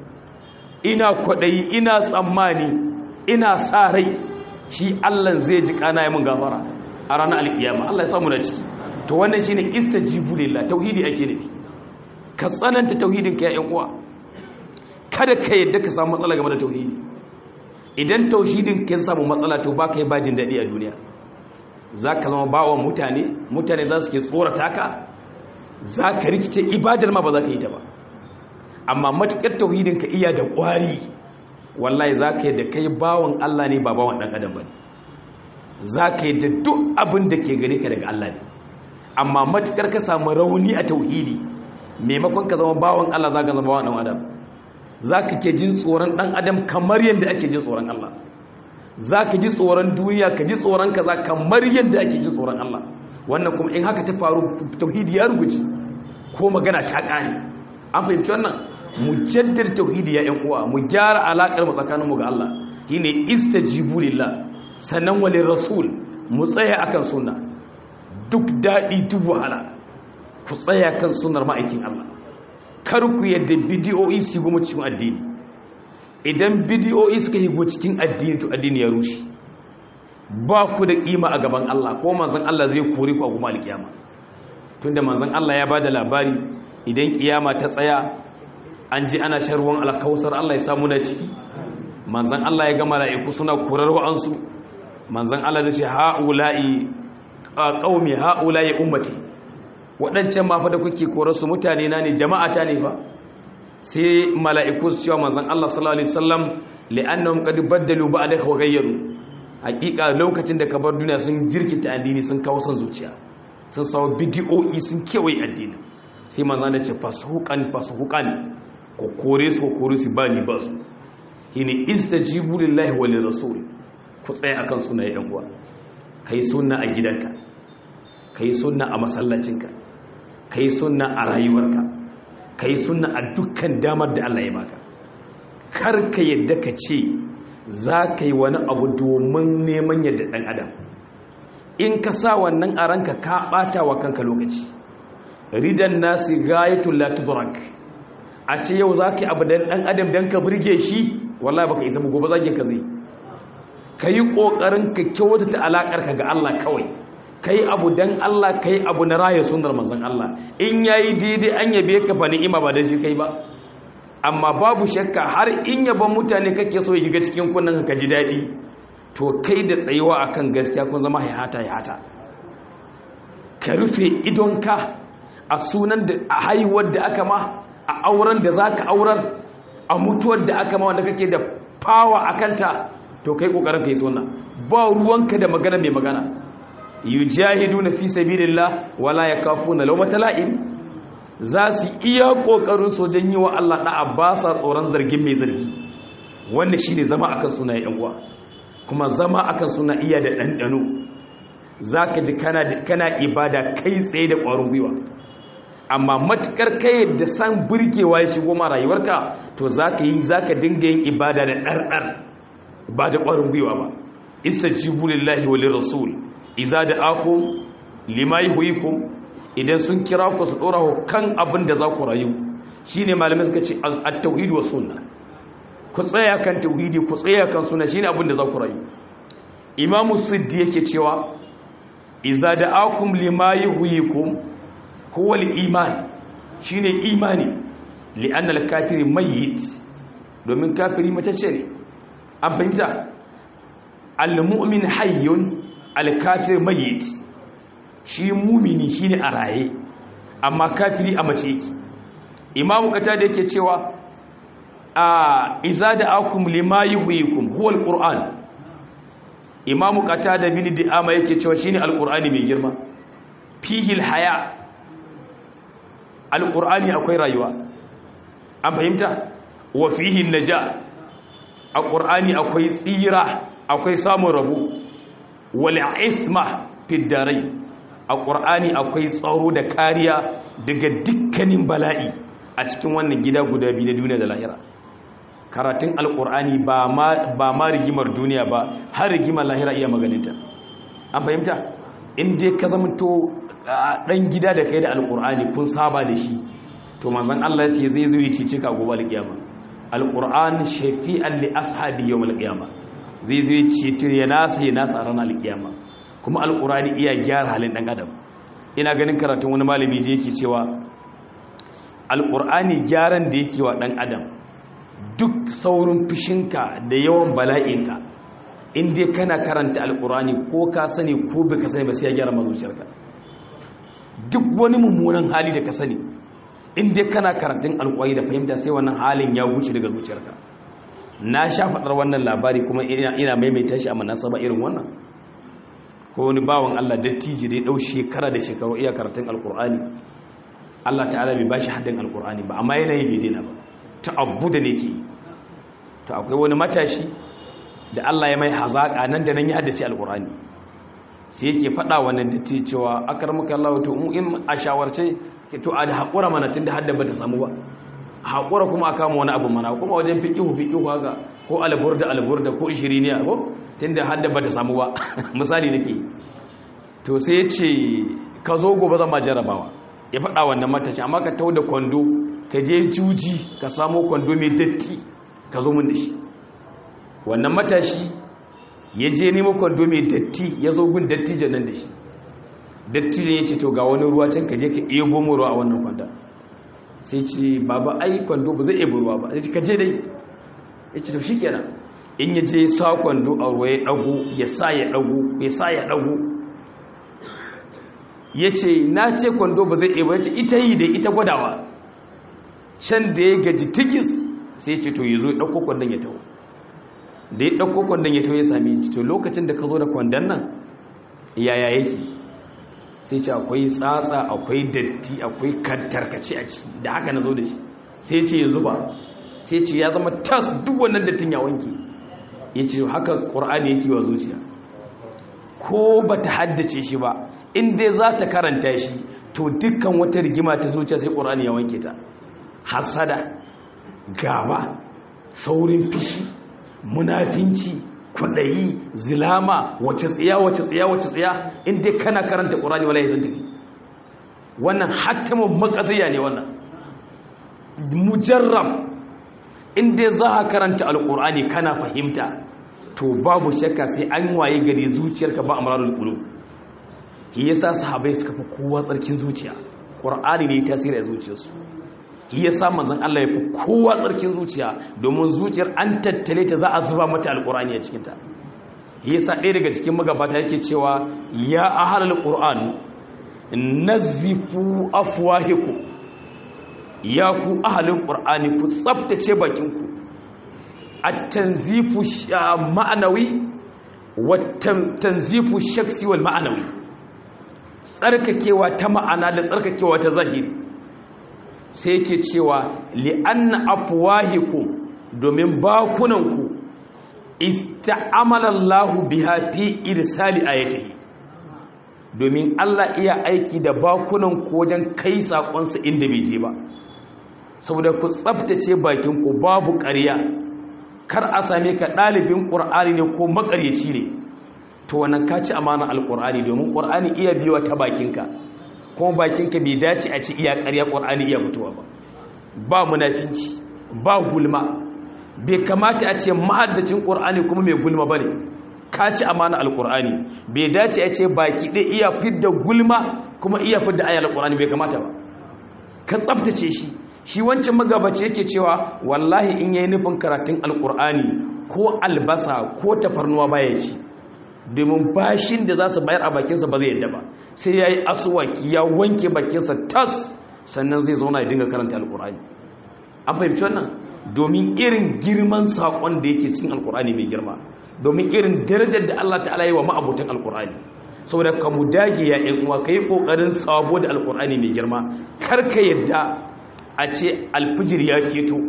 ina kwadayi ina tsammani ina sa rai shi Allah zai ji kana ya mun gafara a ranar alkiyama Allah ya samu na ciki to wannan shine istajibu lillah tauhidi ake nufi ka tsananta tauhidin ka ya uwa kada ka yadda ka samu matsala game da tauhidi idan tauhidin ka samu matsala to baka yi bajin dadi a duniya zaka zama bawan mutane mutane za su ke tsorata ka zaka rikice ibadar ma ba za ka yi ta ba amma matukar tauhidin ka iya da kwari wallahi zaka yi da kai bawan Allah ne ba bawan dan adam bane zaka yi da duk abin da ke gare ka daga Allah ne amma matukar ka samu rauni a tauhidi maimakon ka zama bawan Allah za ka zama bawan ɗan adam za ka ke jin tsoron ɗan adam kamar yadda ake jin tsoron Allah za ka ji tsoron duniya ka ji tsoron kaza kamar yadda ake jin tsoron Allah wannan kuma in haka ta faru tauhidi ya rubuce ko magana ta ƙare an fahimci wannan mu jaddar tauhidi ya ƴan uwa mu gyara alaƙar mu tsakaninmu ga Allah shine istajibu lillah sannan walin rasul mu tsaya akan sunna duk daɗi duk wahala ku tsaya kan sunnar ma'aikin Allah kar ku yadda bidiyoyi su goma cikin addini idan bidiyoyi suka higo cikin addini to addini ya rushe ba ku da kima a gaban Allah ko manzon Allah zai kore ku a kuma alkiyama tunda manzon Allah ya bada labari idan kiyama ta tsaya an ji ana shan ruwan alkausar Allah ya samu na ciki manzon Allah ya ga mala'iku suna korar wa'ansu manzon Allah zai ce ha'ula'i qaumi ha'ula'i ummati waɗancan ma fa da kuke korarsu mutane na ne jama'ata ne fa sai mala'iku su cewa manzon Allah sallallahu alaihi wasallam li'annahum qad baddalu ba'daka wa ghayyaru hakika lokacin da ka bar duniya sun jirkita addini sun kawo son zuciya sun sawo bidiyoyi sun kewaye addini sai manzon ya ce fasuhuqan fasuhuqan ko kore su ko kore su ba ni ba su shine istajibu lillahi wa lirrasul ku tsaya akan sunaye yan uwa kai sunna a gidanka kai sunna a masallacinka ka yi sunna a rayuwarka ka yi sunna a dukkan damar da Allah ya baka kar ka yadda ka ce za ka yi wani abu domin neman yadda ɗan adam in ka sa wannan a ranka ka ɓata wa kanka lokaci ridan nasi gayatul latudrak a ce yau za ka yi abu da ɗan adam don ka birge shi wallahi baka isa gobe zagin ka zai ka yi ƙoƙarin ka kyautata alaƙarka ga Allah kawai kai abu dan Allah kai abu na raya sunnar manzon Allah in yayi daidai an yabe ka fa ni'ima ba da shi kai ba amma babu shakka har in yaban mutane kake so ya shiga cikin kunnan ka ji dadi to kai da tsayuwa akan gaskiya kun zama hayata hayata ka rufe idonka a sunan da a haihuwar da aka ma a auren da zaka aurar a mutuwar da aka ma wanda kake da fawa akanta to kai kokarin kai sunna ba ruwanka da magana mai magana yujahiduna fi sabilillah wala yakafuna lawmata la'im za su iya kokarin sojan yi wa Allah da'a ba sa tsoron zargin mai zargi wanda shine zama akan suna yan uwa kuma zama akan suna iya da dandano zaka ji kana kana ibada kai tsaye da ƙwarin gwiwa amma matukar kai da san burgewa ya shigo ma rayuwarka to zaka yi zaka dinga yin ibada da ɗarɗar ba da ƙwarin gwiwa ba istajibu lillahi wa lirrasul iza da aku lima yuhyikum idan sun kira ku su dora ku kan abin da za ku rayu shine malamai suka ce at-tauhid wa sunna ku tsaya kan tauhidi ku tsaya kan sunna shine abin da za ku rayu imamu siddi yake cewa iza da akum lima yuhyikum huwa al-iman shine imani li'anna al-kafiri mayyit domin kafiri mace ce ne an fahimta al-mu'min hayyun alkafir mayit shi mumini shine a raye amma kafiri a mace yake imamu kata da yake cewa a iza da akum lima yuhyikum huwa alquran imamu kata da bin di'ama yake cewa shine alqurani mai girma fihi alhaya alqurani akwai rayuwa an fahimta wa fihi naja alqurani akwai tsira akwai samun rabo wal isma fiddarai a ƙur'ani akwai tsaro da kariya daga dukkanin bala'i a cikin wannan gida guda biyu na duniya da lahira karatun alƙur'ani ba ma rigimar duniya ba har rigimar lahira iya maganinta an fahimta in dai ka zama to ɗan gida da kai da alƙur'ani kun saba da shi to manzan Allah ce zai zo yi cici ka gobe alƙiyama alƙur'an shafi'an li ashabi yawm alƙiyama zai zo yi ceto ya nasa ya nasa a ranar alƙiyama kuma alƙur'ani iya gyara halin ɗan adam ina ganin karatun wani malami je yake cewa alƙur'ani gyaran da yake wa ɗan adam duk saurin fishinka da yawan bala'inka in dai kana karanta alƙur'ani ko ka sani ko bai ka sani ba sai ya gyara mazuciyarka duk wani mummunan hali da ka sani in dai kana karatun alƙwari da fahimta sai wannan halin ya wuce daga zuciyarka na sha faɗar wannan labari kuma ina maimaita shi a manasaba irin wannan ko wani bawan Allah dattijo da ya ɗau shekara da shekaru iya karatun alƙur'ani Allah ta'ala bai bashi haddin alkur'ani ba amma yana yi bai daina ba ta abu da ne ke to akwai wani matashi da Allah ya mai hazaƙa nan da nan ya haddace alkur'ani sai yake faɗa wannan da cewa akar muka Allah to mu in a shawarce to a haƙura mana tun da hadda ba ta samu ba haƙura kuma a kama wani abu mana kuma wajen fiƙihu fiƙihu haka ko alburda alburda ko ishiriniya ko tun da hadda ba ta samu ba misali nake to sai ya ce ka zo gobe zan ma jarabawa ya faɗa wannan matashi amma ka tau da kwando ka je juji ka samo kwando mai datti ka zo mun da shi wannan matashi ya je nemo kwando mai datti ya zo gun dattijan nan da shi dattijan ya ce to ga wani ruwa can ka je ka ebo mu ruwa a wannan kwanda sai ce baba ai kwando ba zai ebo ruwa ba ya ce ka je dai ya ce to shi kenan in ya je sa kwando a ruwa ya ɗago ya sa ya ɗago ya sa ya ɗago ya ce na ce kwando ba zai ebo ya ce ita yi da ita gwadawa can da ya gaji tikis sai ya ce to ya zo ya ɗauko kwandon ya taho da ya ɗauko kwandon ya taho ya sami to lokacin da ka zo da kwandon nan yaya yake sai ce akwai tsatsa akwai datti akwai tarkace a ciki da haka na zo da shi sai ce yanzu ba sai ce ya zama tas duk wannan dattin ya wanke ya ce haka ƙur'ani yake wa zuciya ko ba ta haddace shi ba inda za ta karanta shi to dukkan wata rigima ta zuciya sai ƙur'ani ya wanke ta hasada gaba saurin fishi munafinci kwaɗayi zilama wace tsiya wace tsiya wace tsiya inda kana karanta ƙorani wala ya tafi wannan hatimin makaziya ne wannan mujarram inda za a karanta alƙur'ani kana fahimta to babu shakka sai an waye gari zuciyarka ba amrarul qulub shi yasa sahabbai suka fi kowa tsarkin zuciya ƙur'ani ne tasiri a zuciyarsu shi ya sa manzan Allah ya fi kowa tsarkin zuciya domin zuciyar an tattale ta za a zuba mata alƙur'ani a cikinta shi ya sa ɗaya daga cikin magabata yake cewa ya ahalar ƙur'an nazifu afwahiku ya ku ahalin ƙur'ani ku tsaftace bakinku a tanzifu ma'anawi wa tanzifu shaksi wal ma'anawi tsarkakewa ta ma'ana da tsarkakewa ta zahiri sai yake cewa li'anna afwahikum domin bakunanku ista'amala Allah biha fi irsali ayatihi domin Allah iya aiki da bakunanku wajen kai sakonsa inda bai je ba saboda ku tsaftace bakinku babu ƙarya kar a same ka ɗalibin ƙur'ani ne ko maƙaryaci ne to wannan ka ci amana alƙur'ani domin ƙur'ani iya biyo ta bakinka kuma bakinka bai dace a ci iya ƙarya ƙwar'ani iya fitowa ba ba munafinci ba gulma bai kamata a ce mahaddacin ƙwar'ani kuma mai gulma ba ne ka ci amana alƙwar'ani bai dace a ce baki ɗaya iya fidda gulma kuma iya fidda ayar alƙwar'ani bai kamata ba ka tsabtace shi shi wancan magabaci yake cewa wallahi in yayi nufin karatun alƙwar'ani ko albasa ko tafarnuwa baya ci domin bashin da za su bayar a bakinsa ba zai yadda ba sai ya yi asuwaki ya wanke bakinsa tas sannan zai zauna ya dinga karanta alkur'ani an fahimci wannan domin irin girman saƙon da yake cikin alkur'ani mai girma domin irin darajar da Allah ta'ala yi wa ma'abotan alkur'ani saboda ka mu dage ya ƴan uwa kai kokarin sabo da alkur'ani mai girma kar ka yadda a ce alfijir ya keto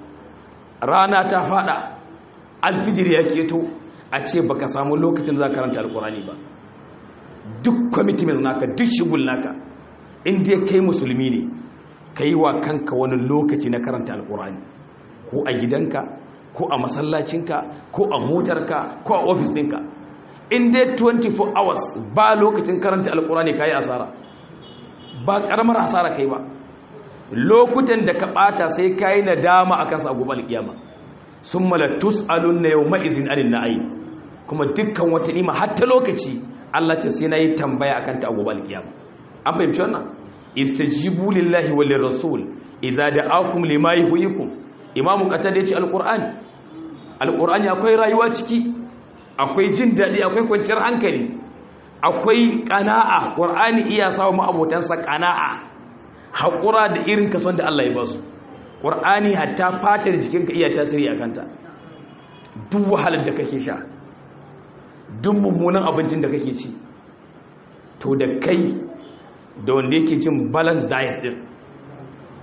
rana ta fada alfijir ya keto a ce baka samu lokacin da za karanta alkurani ba duk commitment naka duk shigul naka inda ya kai musulmi ne ka yi wa kanka wani lokaci na karanta alkurani ko a gidanka ko a masallacinka ko a motarka ko a ofis ɗinka inda 24 hours ba lokacin karanta alkurani ka yi asara ba ƙaramar asara kai ba lokutan da ka ɓata sai ka yi nadama a kansa a gobe alƙiyama sun malatus alun na yau ma'izin alin na'ayi kuma dukkan wata nima hatta lokaci Allah ta sai na yi tambaya a kanta a gobe alkiyama an fahimci wannan istajibu lillahi wa lirrasul idza da'akum lima yuhyikum imamu qatada yace alqur'ani alqur'ani akwai rayuwa ciki akwai jin dadi akwai kwanciyar hankali akwai qana'a qur'ani iya sawa mu abotansa qana'a hakura da irin kason da Allah ya ba su qur'ani hatta fatar jikinka iya tasiri akanta duk wahalar da kake sha duk mummunan abincin da kake ci to da kai da wanda yake cin balance diet din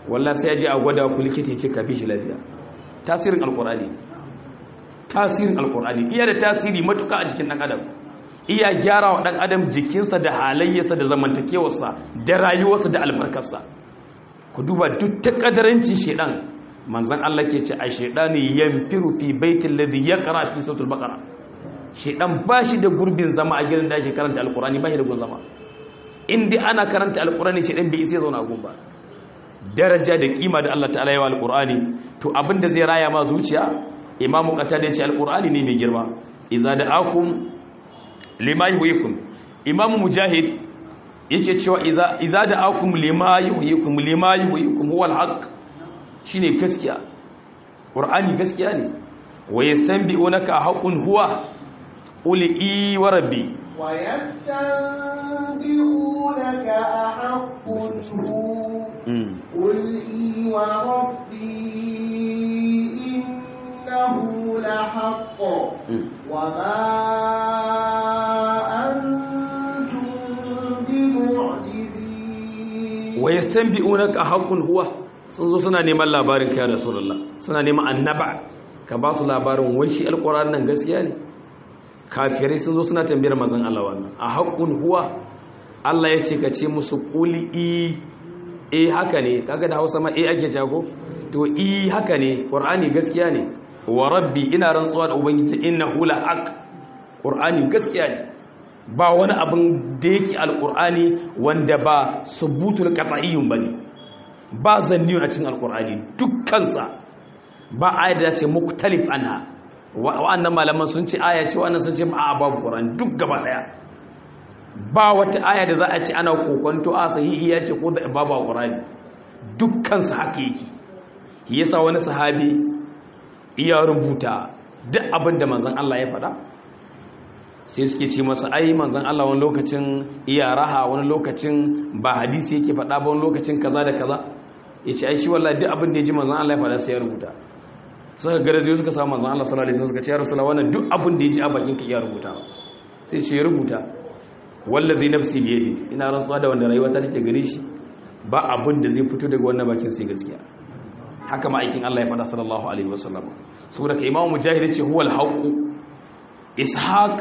wallahi sai ya je a gwada ku likita ce ka fi shi lafiya tasirin alqur'ani tasirin alqur'ani iya da tasiri matuka a jikin dan adam iya gyara wa dan adam jikinsa da halayyarsa da zamantakewarsa da rayuwarsa da albarkarsa ku duba duk ta kadarancin shedan manzon Allah ke ce a shedani yanfiru fi baitil ladhi yaqra fi suratul baqara shedan bashi da gurbin zama a gidan da ake karanta alqur'ani bashi da gurbin zama indai ana karanta alqur'ani shedan bai isa zauna gun ba daraja da kima da Allah ta'ala ya wa alqur'ani to abinda zai raya ma zuciya imamu qatada ya ce alqur'ani ne mai girma iza da'akum lima yuhyikum imamu mujahid yake cewa iza iza da'akum lima yuhyikum lima yuhyikum huwa alhaq shine gaskiya qur'ani gaskiya ne wa yastanbi'unaka haqqun huwa uli i wa rabbi wa yastanbi'unaka ahaqqun hu qul i wa rabbi innahu lahaqq wa ma antum bimu'jizin wa yastanbi'unaka haqqun huwa sun zo suna neman labarin kai rasulullah suna neman annaba ka ba su labarin wai shi alquran nan gaskiya ne kafirai sun zo suna tambayar mazan Allah wannan a haqqun huwa Allah ya ce ka ce musu quli i eh haka ne kaga da Hausa ma eh ake jago to i haka ne qur'ani gaskiya ne wa rabbi ina rantsuwa da ubangiji innahu la haqq qur'ani gaskiya ne ba wani abin da yake alqur'ani wanda ba subutul qat'iyyun bane ba zanniyun a cikin alqur'ani dukkansa ba ayat da ce muktalif anha wa'annan malaman sun ce aya ce wannan sun ce a babu qur'ani duk gaba daya ba wata aya da za a ce ana kokonto a sahihi ya ce ko da babu qur'ani dukkan su haka yake yasa wani sahabi iya rubuta duk abin da manzon Allah ya faɗa sai suke ce masa ai manzon Allah wani lokacin iya raha wani lokacin ba hadisi yake faɗa ba wani lokacin kaza da kaza yace ai shi wallahi duk abin da ya ji manzon Allah ya faɗa sai ya rubuta suka garaje suka samu manzon Allah sallallahu alaihi wasallam suka ce ya rasulullah wannan duk abin da ya ji a bakin ka iya rubuta sai ce ya rubuta wallazi nafsi bi yadi ina rantsuwa da wanda rayuwa ta take gare shi ba abin da zai fito daga wannan bakin sai gaskiya haka ma aikin Allah ya faɗa sallallahu alaihi wasallam saboda ka imamu mujahid ce huwal haqq ishaq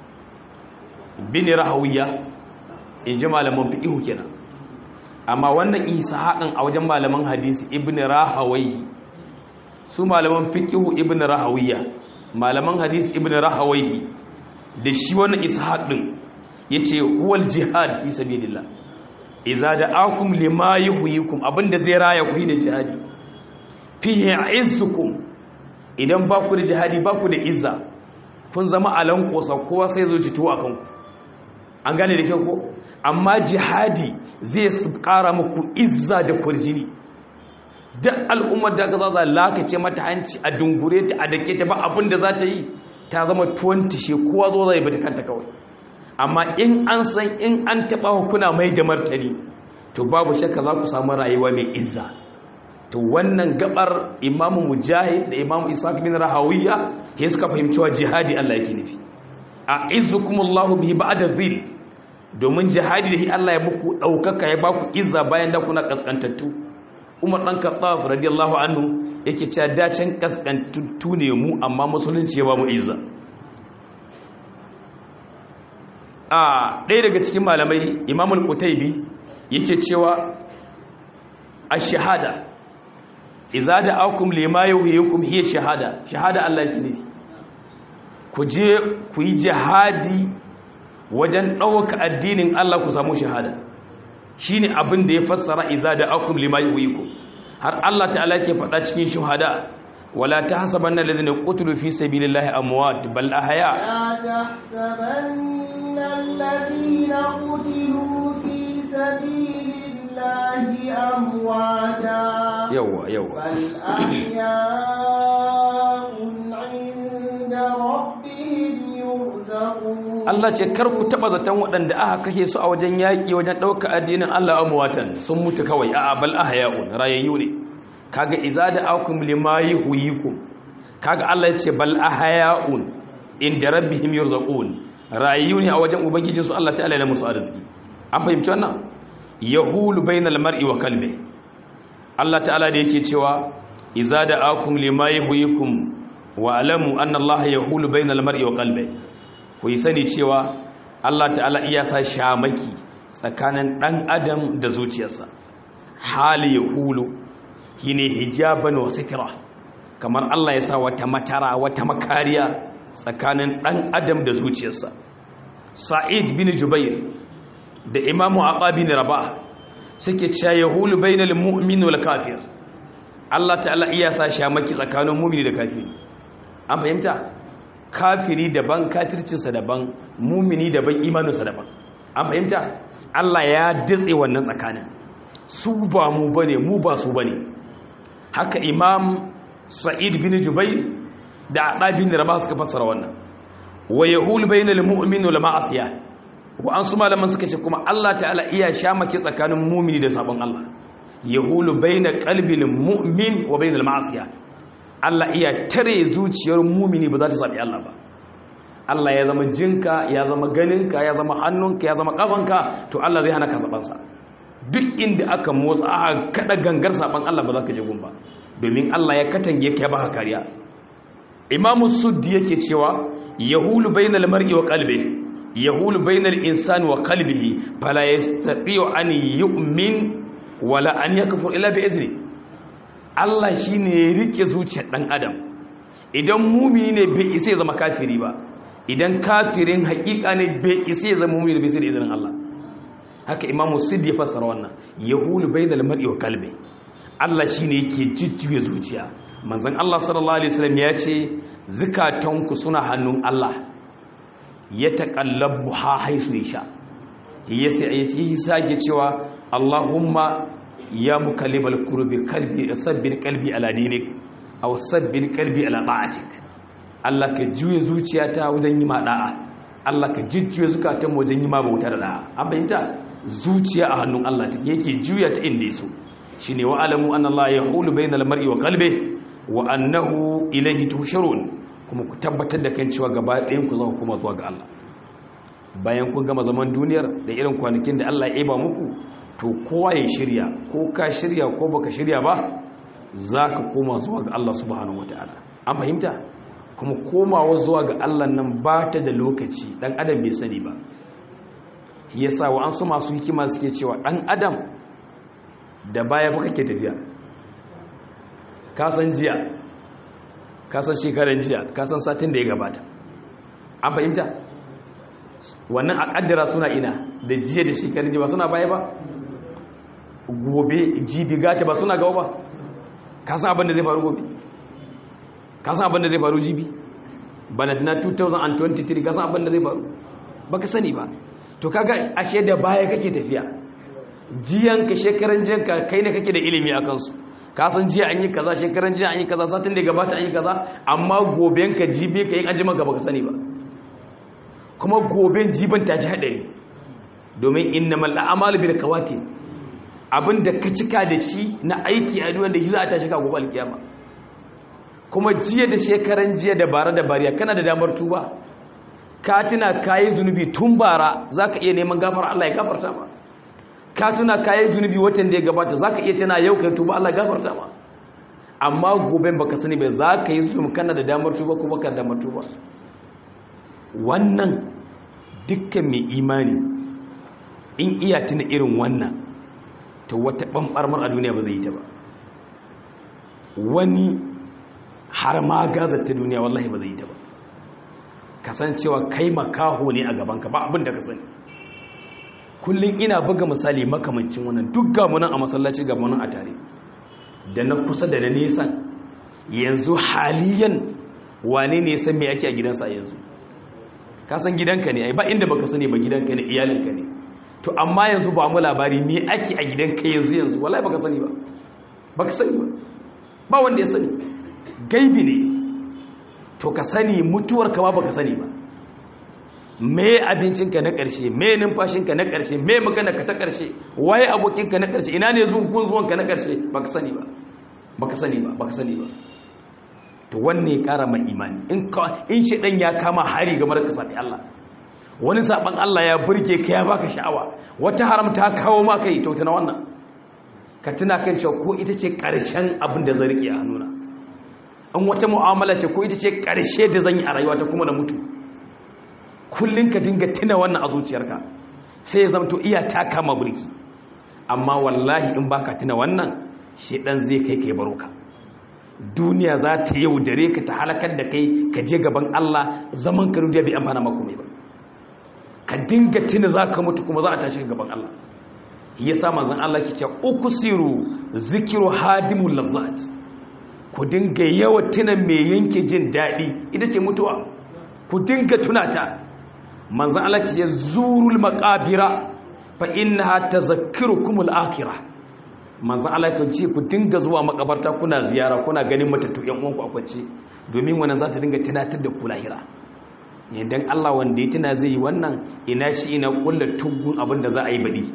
bin rahawiya in ji malaman fiqh kenan amma wannan ishaqan a wajen malaman hadisi ibn rahawayhi su malaman fiqihu ibn rahawiya malaman hadisi ibn rahawayhi da shi wannan ishaq din yace huwal jihad fi sabilillah idza da'akum lima yuhyikum abinda zai raya ku da jihadi fihi izzukum idan ba ku da jihadi ba ku da izza kun zama alan kosa kowa sai zo cito akan ku an gane da kyau ko amma jihadi zai kara muku izza da kurjini duk al'ummar da ka zaza lakace mata hanci a dungure ta a dake ta ba abin da za ta yi ta zama 20 she kowa zo zai bata kanta kawai amma in an san in an taɓa hukuna mai da martani to babu shakka za ku samu rayuwa mai izza to wannan gabar imamu mujahid da imamu isaac bin rahawiya ya suka fahimci wa jihadi Allah yake nufi a izukumullahu bihi ba'da dhil domin jihadi da shi Allah ya muku daukaka ya baku izza bayan da kuna kaskantattu Umar dan Khattab radiyallahu anhu yake cewa dacin kaskantattu ne mu amma musulunci ya ba mu izza a ɗaya daga cikin malamai imamul qutaybi yake cewa ash-shahada iza da akum lima yuhyikum hiya shahada shahada Allah yake nufi ku je ku yi jihadi wajen ɗauka addinin Allah ku samu shahada shine abin da ya fassara iza da akum lima yuhyikum har Allah ta'ala ke faɗa cikin shuhada wala tahsabanna alladhina qutilu fi sabilillahi amwat bal ahya لا تحسبن الذين قتلوا في سبيل الله أمواتا yawa yawa بل أحياء عند ربهم يرزقون Allah ce kar ku taba zaton waɗanda aka kashe su a wajen yaƙi wajen ɗauka addinin Allah amwatan sun mutu kawai a'a bal ahya'un rayayyu ne kaga iza da akum lima yuhyikum kaga Allah ya ce bal ahya'un inda rabbihim yurzaqun rayayyu ne a wajen ubangijinsu Allah ta'ala ya musu arziki an fahimci wannan yahulu bainal mar'i wa qalbi Allah ta'ala da yake cewa iza da akum lima yuhyikum wa alamu anna Allah yahulu bainal mar'i wa qalbi ku yi sani cewa Allah ta'ala iya sa shamaki tsakanin dan adam da zuciyarsa hali yahulu shine hijaban wa sitra kamar Allah ya sa wata matara wata makariya tsakanin dan adam da zuciyarsa Sa'id bin Jubair da Imam Aqab bin Rabah suke cewa yahulu bainal mu'min wal kafir Allah ta'ala iya sa shamaki tsakanin mu'mini da kafiri an fahimta kafiri daban kafircinsa daban mu'mini daban imaninsa daban an fahimta Allah ya datse wannan tsakanin su ba mu bane mu ba su bane haka Imam Sa'id bin Jubair da Aqab bin Rabah suka fassara wannan wa yahulu bainal mu'min wal ma'asiya wa an su malaman suka ce kuma Allah ta'ala iya shamake tsakanin mumini da sabon Allah yahulu baina qalbil mu'min wa bainal ma'asiya Allah iya tare zuciyar mumini ba za ta sabi Allah ba Allah ya zama jinka ya zama ganinka ya zama hannunka ya zama kafanka to Allah zai hana ka saban sa duk inda aka motsa aka kada gangar saban Allah ba za ka je gun ba domin Allah ya katange ka ya baka kariya Imam Suddi yake cewa yahulu bainal mar'i wa qalbihi yahulu bainal insani wa qalbihi fala yastati'u an yu'min wala an yakfur illa bi izni Allah shine ya rike zuciyar dan adam idan mumini ne bai isa ya zama kafiri ba idan kafirin hakika ne bai isa ya zama mumini bai sai da izinin Allah haka Imam Siddi ya fassara wannan yahulu bainal mar'i wa qalbi Allah shine yake jijjiye zuciya manzon Allah sallallahu alaihi wasallam ya ce zakatanku suna hannun Allah ya taƙallabu ha haisu ya sha ya sake cewa Allahumma ya mukallibal kurbi kalbi sabbin kalbi ala dinik aw sabbin kalbi ala ta'atik Allah ka juye zuciyata wajen yi ma da'a Allah ka jujjuye zukatan wajen yi ma bauta da da'a an bayyanta zuciya a hannun Allah take yake juya ta inda yaso shine wa alamu anna Allah yahulu bainal mar'i wa qalbi wa annahu ilayhi tusharun kuma ku tabbatar da kan cewa gaba ɗayan ku za ku kuma zuwa ga Allah bayan kun gama zaman duniyar da irin kwanakin da Allah ya ba muku to kowa ya shirya ko ka shirya ko baka shirya ba za ka koma zuwa ga Allah subhanahu wataala an fahimta kuma komawa zuwa ga Allah nan ba ta da lokaci dan adam bai sani ba shi yasa wa an su masu hikima suke cewa dan adam da baya ba kake tafiya ka san jiya kasan shekaran jiya kasan satin da ya gabata an fahimta wannan a kaddara suna ina da jiya da shekaran jiya ba suna baya ba gobe jibi gata ba suna gaba ba kasan abin da zai faru gobe kasan abin da zai faru jibi baladina 2023 kasan abin da zai faru ba ka sani ba to kaga ashe da baya kake tafiya jiyanka shekaran jiyanka kai ne kake da ilimi a kansu kasan jiya an yi kaza shekaran jiya an yi kaza satin da gabata an yi kaza amma goben ka jibe ka yin ajima ka baka sani ba kuma goben jiban ta fi haɗari domin inna mal a'malu bil kawati abinda ka cika da shi na aiki a duniya da shi za a tashi ka gobe alkiyama kuma jiya da shekaran jiya da bara da bariya kana da damar tuba ka tuna kayi zunubi tun bara zaka iya neman gafara Allah ya gafarta ma ka tuna kayan zunubi watan da ya gabata za ka iya tana yau ka tuba Allah gafarta ma amma goben baka sani bai za ka yi zunubi kana da damar tuba ko baka da damar tuba wannan dukkan mai imani in iya tuna irin wannan ta wata ɓanɓarmar a duniya ba zai yi ta ba wani har ma gazar ta duniya wallahi ba zai yi ta ba kasancewa kai makaho ne a gabanka ba abin da ka sani kullum ina buga misali makamancin wannan duk gamunan a masallaci gamunan a tare da na kusa da na nesan yanzu haliyan wane ne san me ake a gidansa yanzu ka san gidanka ne ai ba inda baka sani ba gidanka ne iyalinka ne to amma yanzu ba mu labari me ake a gidanka yanzu yanzu wallahi baka sani ba baka sani ba ba wanda ya sani gaibi ne to ka sani mutuwar ka ba baka sani ba me abincinka na ƙarshe me numfashinka na ƙarshe me maganarka ta ƙarshe waye abokinka na ƙarshe ina ne zuwan zuwanka na ƙarshe baka sani ba baka sani ba baka sani ba to wanne ya ƙara mai imani in ka in shedan ya kama hari game da ka sabi Allah wani saban Allah ya burge ka ya baka sha'awa wata haram ta kawo maka yi to tana wannan ka tuna kan cewa ko ita ce ƙarshen abin da zan riƙe a hannuna an wata mu'amala ce ko ita ce ƙarshe da zan yi a rayuwa ta kuma na mutu kullum ka dinga tuna wannan a zuciyarka sai ya zamto iya taka ma burki amma wallahi in baka tuna wannan shedan zai kai kai baro ka duniya za ta yaudare ka ta halakar da kai ka je gaban Allah zaman ka duniya bai amfana maka mai ba ka dinga tuna za ka mutu kuma za a tashi gaban Allah yasa manzon Allah ke ce uksiru zikiru hadimul lazzat ku dinga yawa tuna mai yanke jin daɗi ita ce mutuwa ku dinga tunata manzon Allah ke ce zurul maqabira fa innaha tazakkirukum al-akhirah manzon Allah kan ce ku dinga zuwa makabarta kuna ziyara kuna ganin matattu yan uwanku a kwance domin wannan za ta dinga tunatar da ku lahira idan Allah wanda ya tuna zai yi wannan ina shi ina kullu tugun abin da za a yi baɗi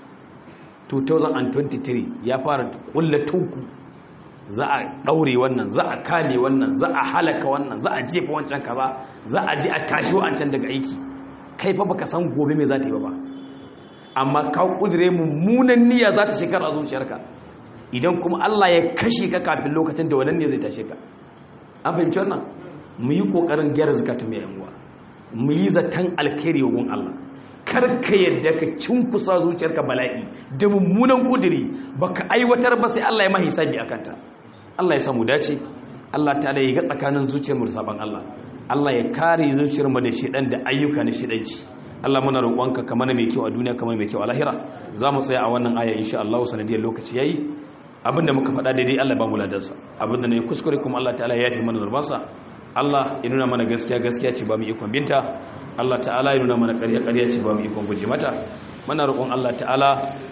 2023 ya fara kullu tugu za a ɗaure wannan za a kale wannan za a halaka wannan za a jefa wancan kaza za a je a tashi wancan daga aiki kai fa baka san gobe me za ta yi ba amma ka kudure mummunan niyya za ta shekar a zuciyarka idan kuma Allah ya kashe ka kafin lokacin da wannan ne zai tashe ka an fahimci wannan mu yi kokarin gyara zakatun mai yanguwa mu yi zaton alkhairi wa Allah kar ka yadda ka cinkusa zuciyarka bala'i da mummunan kuduri baka aiwatar ba sai Allah ya mahi hisabi akan ta Allah ya samu dace Allah ta ya ga tsakanin zuciyar mu da saban Allah Allah ya kare zuciyar mu da shedan da ayyuka na shedanci Allah muna roƙonka ka mana mai kyau a duniya kamar mai kyau a lahira za mu tsaya a wannan aya insha Allah sanadiyar lokaci yayi abinda muka faɗa daidai Allah ba mu ladansa abinda ne kuskure kuma Allah ta'ala ya yafi mana zurbansa Allah ya nuna mana gaskiya gaskiya ce ba mu ikon binta Allah ta'ala ya nuna mana ƙarya ƙarya ce ba mu ikon guje mata muna roƙon Allah ta'ala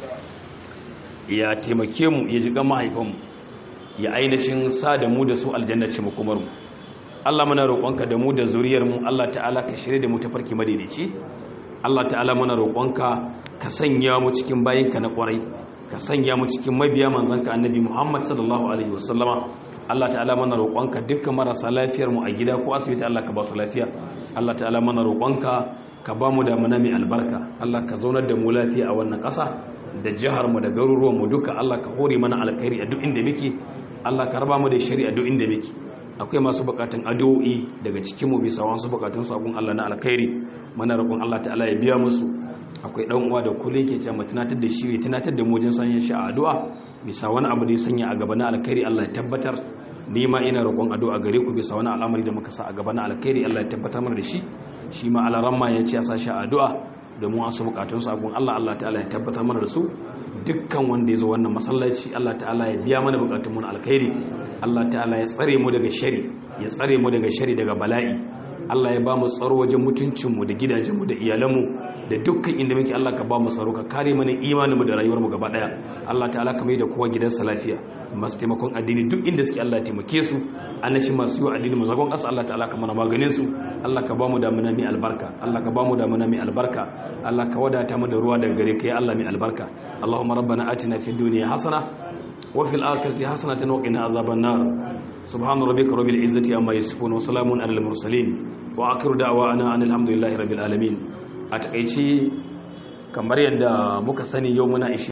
ya taimake mu ya ji gan mahaifanmu ya ainihin sa da mu da su aljanna ce makomar mu Allah muna roƙonka da mu da zuriyar mu Allah ta'ala ka shirye da mu tafarki madaidaici Allah ta'ala muna roƙonka ka sanya mu cikin bayinka na ƙwarai ka sanya mu cikin mabiya manzanka annabi Muhammad sallallahu alaihi wasallama Allah ta'ala muna roƙonka dukkan marasa lafiyar mu a gida ko asibiti Allah ka ba su lafiya Allah ta'ala muna roƙonka ka ba mu da mana mai albarka Allah ka zaunar da mu lafiya a wannan ƙasa da jihar mu da garuruwan mu duka Allah ka hore mana alkhairi a duk inda muke Allah ka raba mu da shari'a duk inda muke akwai masu bukatun addu'o'i daga cikin mu bisa wasu bukatun su abun Allah na alkhairi muna roƙon Allah ta'ala ya biya musu akwai dan uwa da kullu yake cewa tunatar da shi tunatar da mu wajen sanya shi a addu'a bisa wani abu da ya sanya a gaba na alkhairi Allah ya tabbatar ni ma ina roƙon addu'a gare ku bisa wani al'amari da muka sa a gaba na alkhairi Allah ya tabbatar mana da shi shi ma alaramma ya ce ya sa shi a addu'a domin wasu bukatun su abun Allah Allah ta'ala ya tabbatar mana da su dukkan wanda ya zo wannan masallaci Allah ta'ala ya biya mana bukatun mu na alkhairi Allah ta'ala ya tsare mu daga shari ya tsare mu daga shari daga bala'i Allah ya ba mu tsaro wajen mutuncinmu da gidajenmu da iyalanmu da dukkan inda muke Allah ka ba mu tsaro ka kare mana imaninmu da rayuwarmu gaba daya Allah ta'ala ka mai da kowa gidansa lafiya masu taimakon addini duk inda suke Allah ya taimake su annashi masu yi addini mu zagon ƙasa Allah ta'ala ka mana maganin su Allah ka ba mu damuna mai albarka Allah ka ba mu damuna mai albarka Allah ka wadata mu da ruwa daga gare ka ya Allah mai albarka Allahumma rabbana atina fid dunya hasana wa fil akhirati hasanatan wa qina azaban nar سبحان ربك رب العزة عما يصفون وسلام على المرسلين وآخر دعوانا أن الحمد لله رب العالمين أتقيتي kamar yadda muka sani yau muna